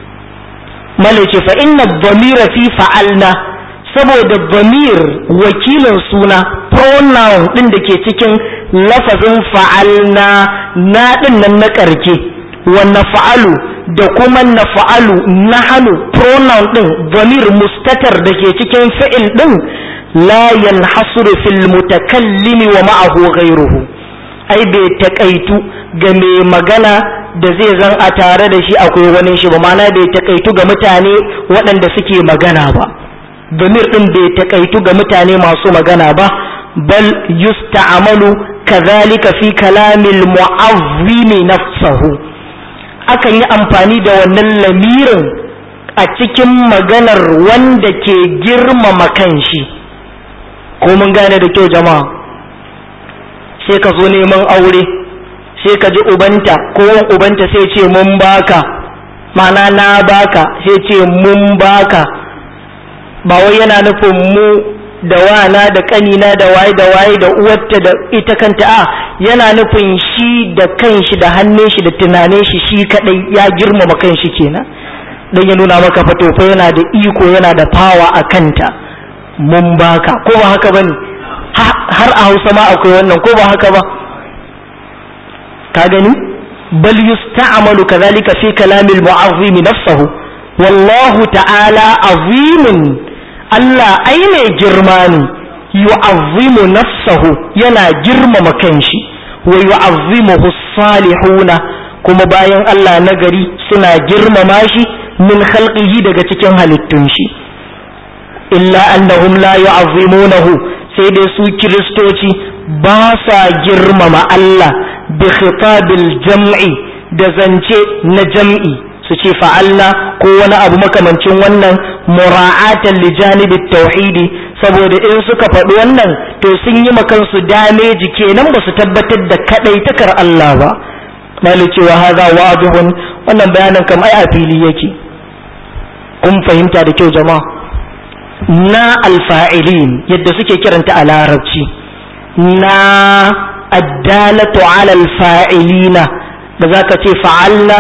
malace fa inna dhamira fi fa'alna saboda dhamir wakilin suna pronoun din da ke cikin lafazin fa'alna na din nan na karke wa nafa'alu da kuma nafa'alu nahanu pronoun din dhamir mustatar da ke cikin fi'il din la yanhasuru fil mutakallimi wa ma'ahu ghayruhu ai bai takaitu ga mai magana da zai zan a tare da shi akwai wani shi ba mana bai takaitu ga mutane waɗanda suke magana ba damir ɗin bai takaitu ga mutane masu magana ba bal yusta'malu kadhalika fi kalamil mu'azzimi nafsahu akan yi amfani da wannan lamirin a cikin maganar wanda ke girmama kanshi ko mun gane da kyau jama'a sai ka zo neman aure sai ka ji ubanta ko ubanta sai ce mun baka mana na baka sai ce mun baka ba wai yana nufin mu da wana da kanina da waye da waye da uwarta da ita kanta a yana nufin shi da kanshi da hannun shi da tunanin shi shi kadai ya girmama kanshi kenan dan ya nuna maka fatofa yana da iko yana da fawa a kanta mun baka ko ba haka bane har a Hausa ma akwai wannan ko ba haka ba ka gani bal yusta'malu kadhalika fi kalamil mu'azzimi nafsuhu wallahu ta'ala azimun Allah ai mai girma ne yu'azzimu nafsahu yana girmama kanshi wa yu'azzimuhu salihuna kuma bayan Allah nagari suna girmama shi min khalqihi daga cikin halittun shi illa annahum la yu'azzimunahu sai dai su kiristoci ba sa girmama Allah bi khitabil jam'i da zance na jam'i su ce fa'alna ko wani abu makamancin wannan mura'atan li janibit tauhidi saboda in suka faɗi wannan to sun yi makansu dameji kenan ba su tabbatar da kadai takar Allah ba mali cewa haza wadihun wannan bayanin kam ai a fili yake kun fahimta da kyau jama'a na alfa'ilin yadda suke kiranta a larabci na addalatu ala alfa'ilina da za ka ce fa'alna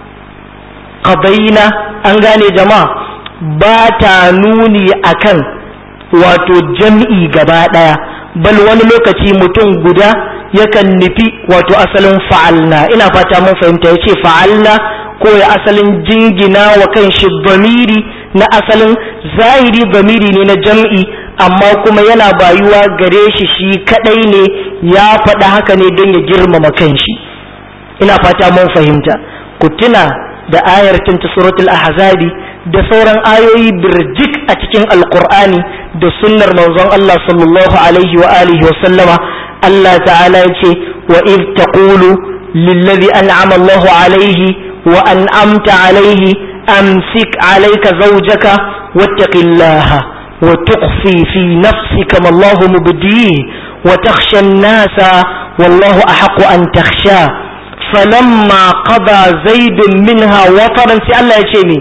qadaina an gane jama'a ba ta nuni akan wato jam'i gaba ɗaya bal wani lokaci mutum guda yakan nufi wato asalin fa'alna ina fata mun fahimta ya ce fa'alna ko ya asalin jingina wa kan shi bamiri na asalin zahiri bamiri ne na jam'i amma kuma yana bayuwa gare shi shi kadai ne ya faɗa haka ne don ya girmama kanshi ina fata mun fahimta ku tuna da ayar tinta suratul ahzabi da sauran ayoyi birjik a cikin alqur'ani da sunnar manzon Allah sallallahu alaihi wa alihi wa sallama Allah ta'ala ya ce wa id taqulu lillazi an'ama Allahu alaihi wa an'amta alaihi amsik alayka zawjaka wattaqillaha wa tukhfi fi nafsika ma Allahu mubdihi wa takhsha an-nasa wallahu ahaqqu an takhsha falamma qada zaidun minha wataran sai Allah ya ce mi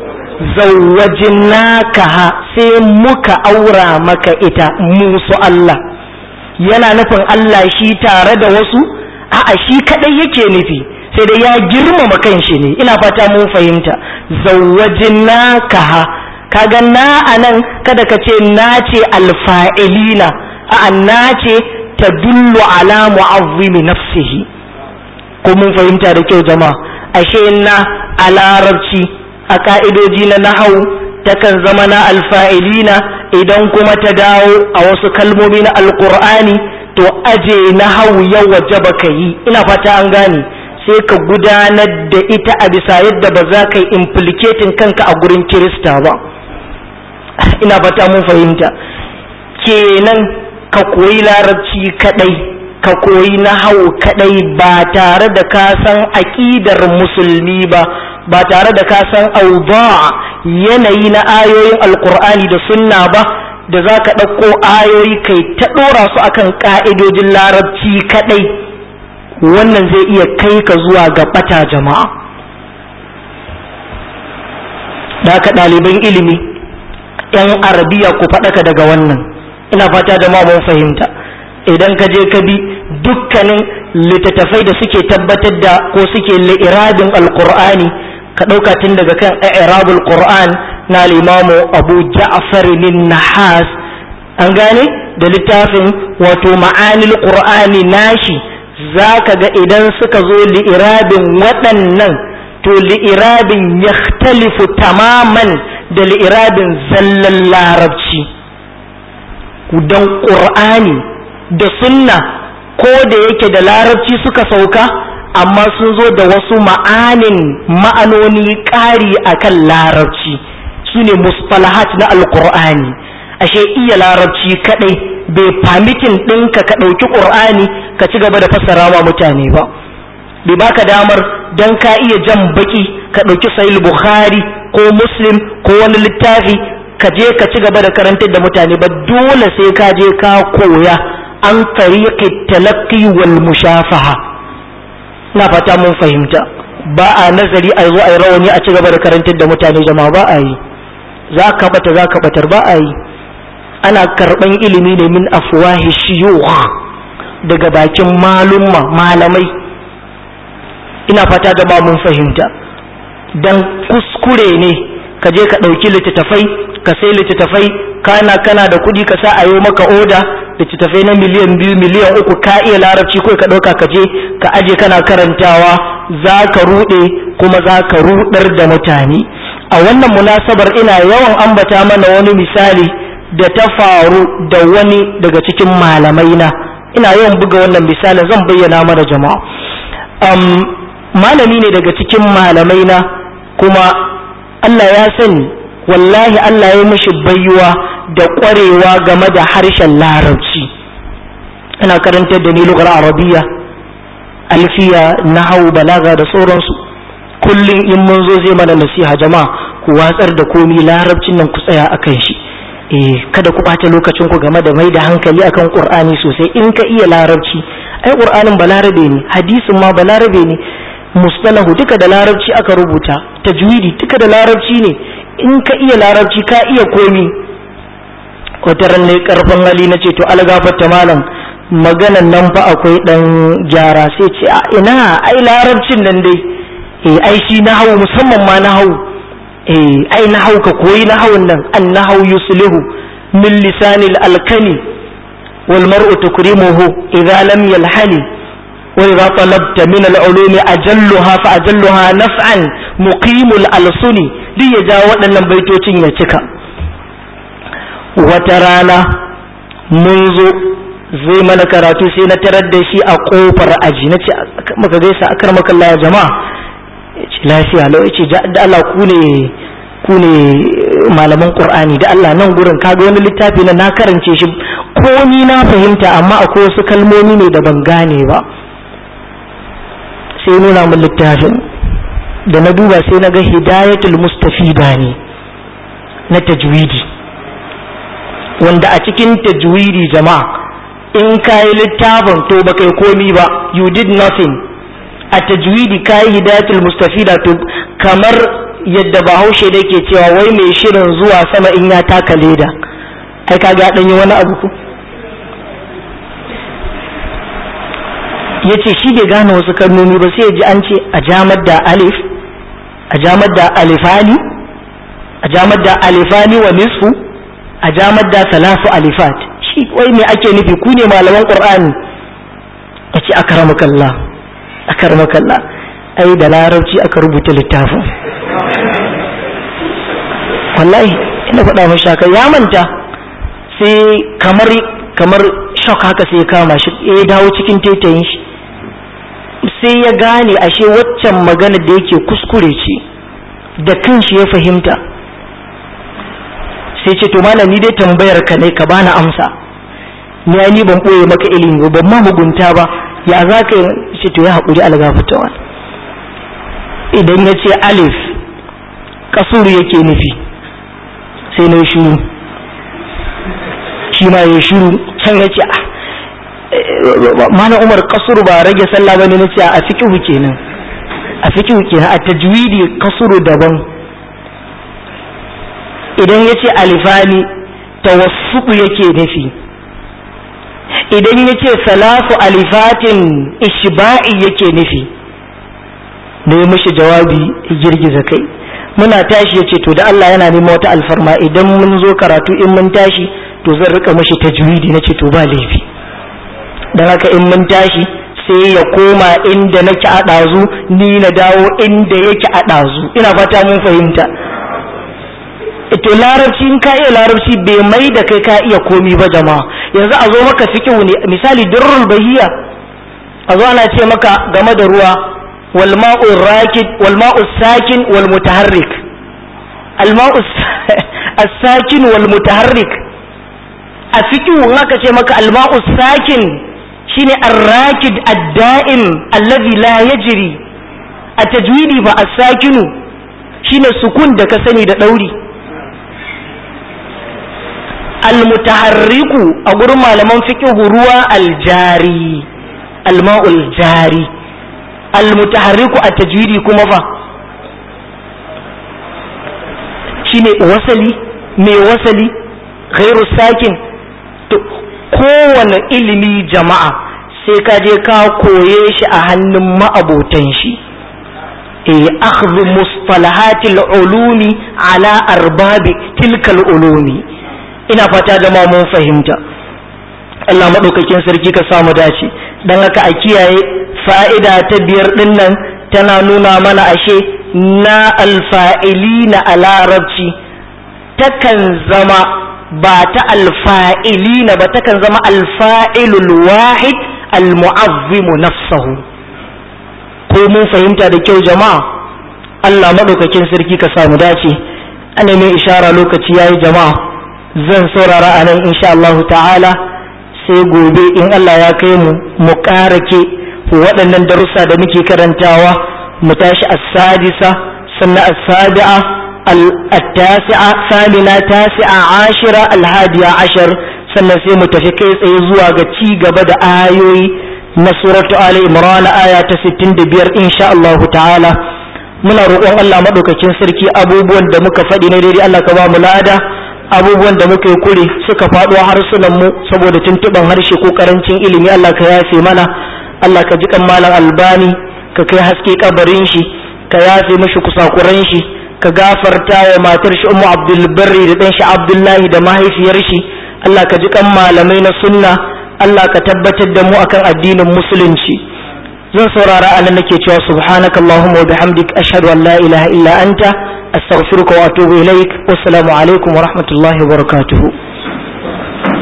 zawwajnakaha sai muka aura maka ita musu Allah yana nufin Allah shi tare da wasu a'a shi kadai yake nufi sai dai ya girmama kanshi ne ina fata mun fahimta zawwajnakaha kaga na anan kada ka ce na ce alfa'ilina a'a na ce tadullu ala mu'azzimi nafsihi ko mun fahimta da kyau jama'a ashe na a larabci a ka'idoji na nahau takan zama na alfa'ilina idan kuma ta dawo a wasu kalmomi na alkur'ani to aje nahau ya wajaba ka yi ina fata an gane sai ka gudanar da ita a bisa yadda ba za ka yi implicating kanka a gurin kirista ba ina fata mun fahimta kenan ka koyi larabci kadai ka koyi nahau kadai ba tare da ka san aƙidar musulmi ba ba tare da ka san auba yanayi na ayoyin alkur'ani da sunna ba da za ka ɗauko ayoyi kai ta ɗora su akan ƙa'idojin larabci kadai wannan zai iya kai ka zuwa ga ɓata jama'a da ka ɗaliban ilimi 'yan arabiya ku faɗaka daga wannan ina fata jama'a mun fahimta idan ka je ka bi dukkanin littattafai da suke tabbatar da ko suke li'irabin alqur'ani ka ɗauka tun daga kan i'rabul qur'an na limamu abu ja'far bin nahas an gane da littafin wato ma'anil qur'ani nashi zaka ga idan suka zo li'irabin waɗannan to li'irabin yakhtalifu tamaman da li'irabin zallan larabci dan qur'ani da sunna ko da yake da larabci suka sauka amma sun zo da wasu ma'anin ma'anoni ƙari akan larabci su ne mustalahat na alƙur'ani ashe iya larabci kadai bai famitin ɗinka ka ɗauki ƙur'ani ka ci gaba da fassara wa mutane ba bai baka damar don ka iya jan baki ka ɗauki sahih bukhari ko muslim ko wani littafi ka je ka ci gaba da karantar da mutane ba dole sai ka je ka koya an tariqi talaqqi wal mushafaha na fata mun fahimta ba a nazari a zo a yi rawani a ci gaba da karantar da mutane jama'a ba a yi za ka bata za ka batar ba a yi ana karban ilimi ne min afwahi shiyukh daga bakin malumma malamai ina fata jama'a mun fahimta dan kuskure ne ka je ka ɗauki littattafai ka sai littattafai kana kana da kuɗi ka sa a yi maka oda littattafai na miliyan biyu miliyan uku ka iya larabci ko ka ɗauka ka je ka aje kana karantawa za ka ruɗe kuma za ka ruɗar da mutane a wannan munasabar ina yawan ambata mana wani misali da ta faru da wani daga cikin malamai na ina yawan buga wannan misalin zan bayyana mana jama'a um, malami ne daga cikin malamai na kuma Allah ya sani wallahi Allah ya mishi baiwa da ƙwarewa game da harshen larabci ina karantar da ni lugar arabiya alfiya nahawu balaga da sauransu kullum in mun zo zai mana nasiha jama'a ku watsar da komi larabcin nan ku tsaya akan shi eh kada ku ɓata lokacin ku game da mai da hankali akan qur'ani sosai in ka iya larabci ai qur'anin balarabe ne hadisin ma balarabe ne mustalahu duka da larabci aka rubuta tajwidi duka da larabci ne in ka iya larabci ka iya komi wata ran ne karfin hali na ce to algafarta malam maganan nan fa akwai dan gyara sai ce a ina ai larabcin nan dai eh ai shi na hau musamman ma na hau eh ai na hau ka koyi na hawan nan an na hau yuslihu min lisanil alkani wal mar'u tukrimuhu idza lam yalhani wa idza talabta min al-ulumi ajalluha fa ajalluha naf'an muqimul alsuni duk ya ja waɗannan baitocin ya cika wata rana mun zo zai mana karatu sai na tarar da shi a kofar aji na ce maka gaisa a kar maka ya jama'a ce lafiya lau ce da Allah ku ne ku ne malaman qur'ani da Allah nan gurin kaga wani littafi na na karance shi ko ni na fahimta amma akwai wasu kalmomi ne da ban gane ba sai nuna min littafin da na duba sai na ga hidayatul mustafida ne na tajwidi wanda a cikin tajwidi jama'a in ka yi littafin to ba kai komi ba you did nothing a tajwidi ka yi hidayatul mustafida to kamar yadda bahaushe da ke cewa wai mai shirin zuwa sama in ya taka leda ai ka ga yi wani abu ku ya ce shi bai gane wasu kalmomi ba sai ya ji an ce a jamar da alif a jamar da alifani a jamar da alifani wa nisfu a jamar da salafu alifat shi wai me ake nufi ku ne malaman qur'ani a ce akaramakallah akaramakallah ai da larabci aka rubuta littafin wallahi ina faɗa mashi haka ya manta sai kamar kamar shock haka sai ya kama shi ya dawo cikin taitayin shi sai ya gane ashe waccan magana da yake kuskure ce da kanshi ya fahimta sai ce to malam ni dai tambayar ka ne ka bani amsa ni ai ni ban boye maka ilimi ba ban ma mugunta ba ya za ka ce to ya haƙuri algafatawa idan ya ce alif kasuru yake nufi sai na shuru shi ma ya shuru can ya ce mana umar kasuru ba rage sallah bane na ce a fiqhu kenan a fiqhu kenan a tajwidi kasuru daban idan ya ce alifani tawassuku yake nufi idan ya ce salafu alifatin ishba'i yake nufi da ya mishi jawabi girgiza kai muna tashi ya ce to da Allah yana neman wata alfarma idan mun zo karatu in mun tashi to zan rika mishi tajwidi na ce to ba laifi don haka in mun tashi sai ya koma inda nake a ɗazu ni na dawo inda yake a ɗazu ina fata mun fahimta to larabci in ka iya larabci bai mai da kai ka iya komi ba jama'a yanzu a zo maka fiqhu ne misali durrul bahiya a zo ana ce maka game da ruwa wal ma'u rakid wal ma'u sakin wal mutaharrik al ma'u as-sakin wal mutaharrik a fiqhu in aka ce maka al ma'u sakin shine ar-rakid ad-da'im alladhi la yajri a tajwidi fa as-sakinu shine sukun da ka sani da dauri almutaharriku a gurin malaman fiqhu ruwa aljari alma'ul jari almutaharriku a tajwidi kuma fa shine wasali mai wasali ghairu sakin to kowane ilimi jama'a sai ka je ka koye shi a hannun ma'abotan shi eh akhdhu mustalahatil ulumi ala arbabi tilkal ulumi ina fata jama'a mun fahimta Allah maɗaukakin sarki ka samu dace don haka a kiyaye fa'ida ta biyar ɗin nan tana nuna mana ashe na alfa'ili na a larabci takan zama ba ta alfa'ili na ba takan zama alfa'ilul wahid almu'azzimu nafsahu ko mun fahimta da kyau jama'a Allah maɗaukakin sarki ka samu dace ana mai ishara lokaci yayi jama'a zan saurara a nan insha Allah ta'ala sai gobe in Allah ya kai mu mu ƙarake waɗannan darussa da muke karantawa mu tashi as-sadisa sannan as-sabi'a al-tasi'a samina tasi'a ashira al-hadiya ashar sannan sai mu tafi kai tsaye zuwa ga ci gaba da ayoyi na suratu ali imran aya ta 65 insha Allah ta'ala muna roƙon Allah madaukakin sarki abubuwan da muka faɗi na daidai Allah ka ba mu lada abubuwan da muka yi kure suka faɗo harsunan mu saboda tuntuɓan harshe ko karancin ilimi Allah ka yafe mana Allah ka ji kan malam albani ka kai haske kabarin shi ka yafe mashi kusakuran shi ka gafarta wa matar shi ummu abdul barri da dan shi abdullahi da mahaifiyar shi Allah ka ji kan malamai na sunna Allah ka tabbatar da mu akan addinin musulunci zan saurara anan nake cewa subhanakallahumma wa bihamdik ashhadu an la ilaha illa anta astaghfiruka wa atubu ilaik wassalamu alaikum wa rahmatullahi wa barakatuhu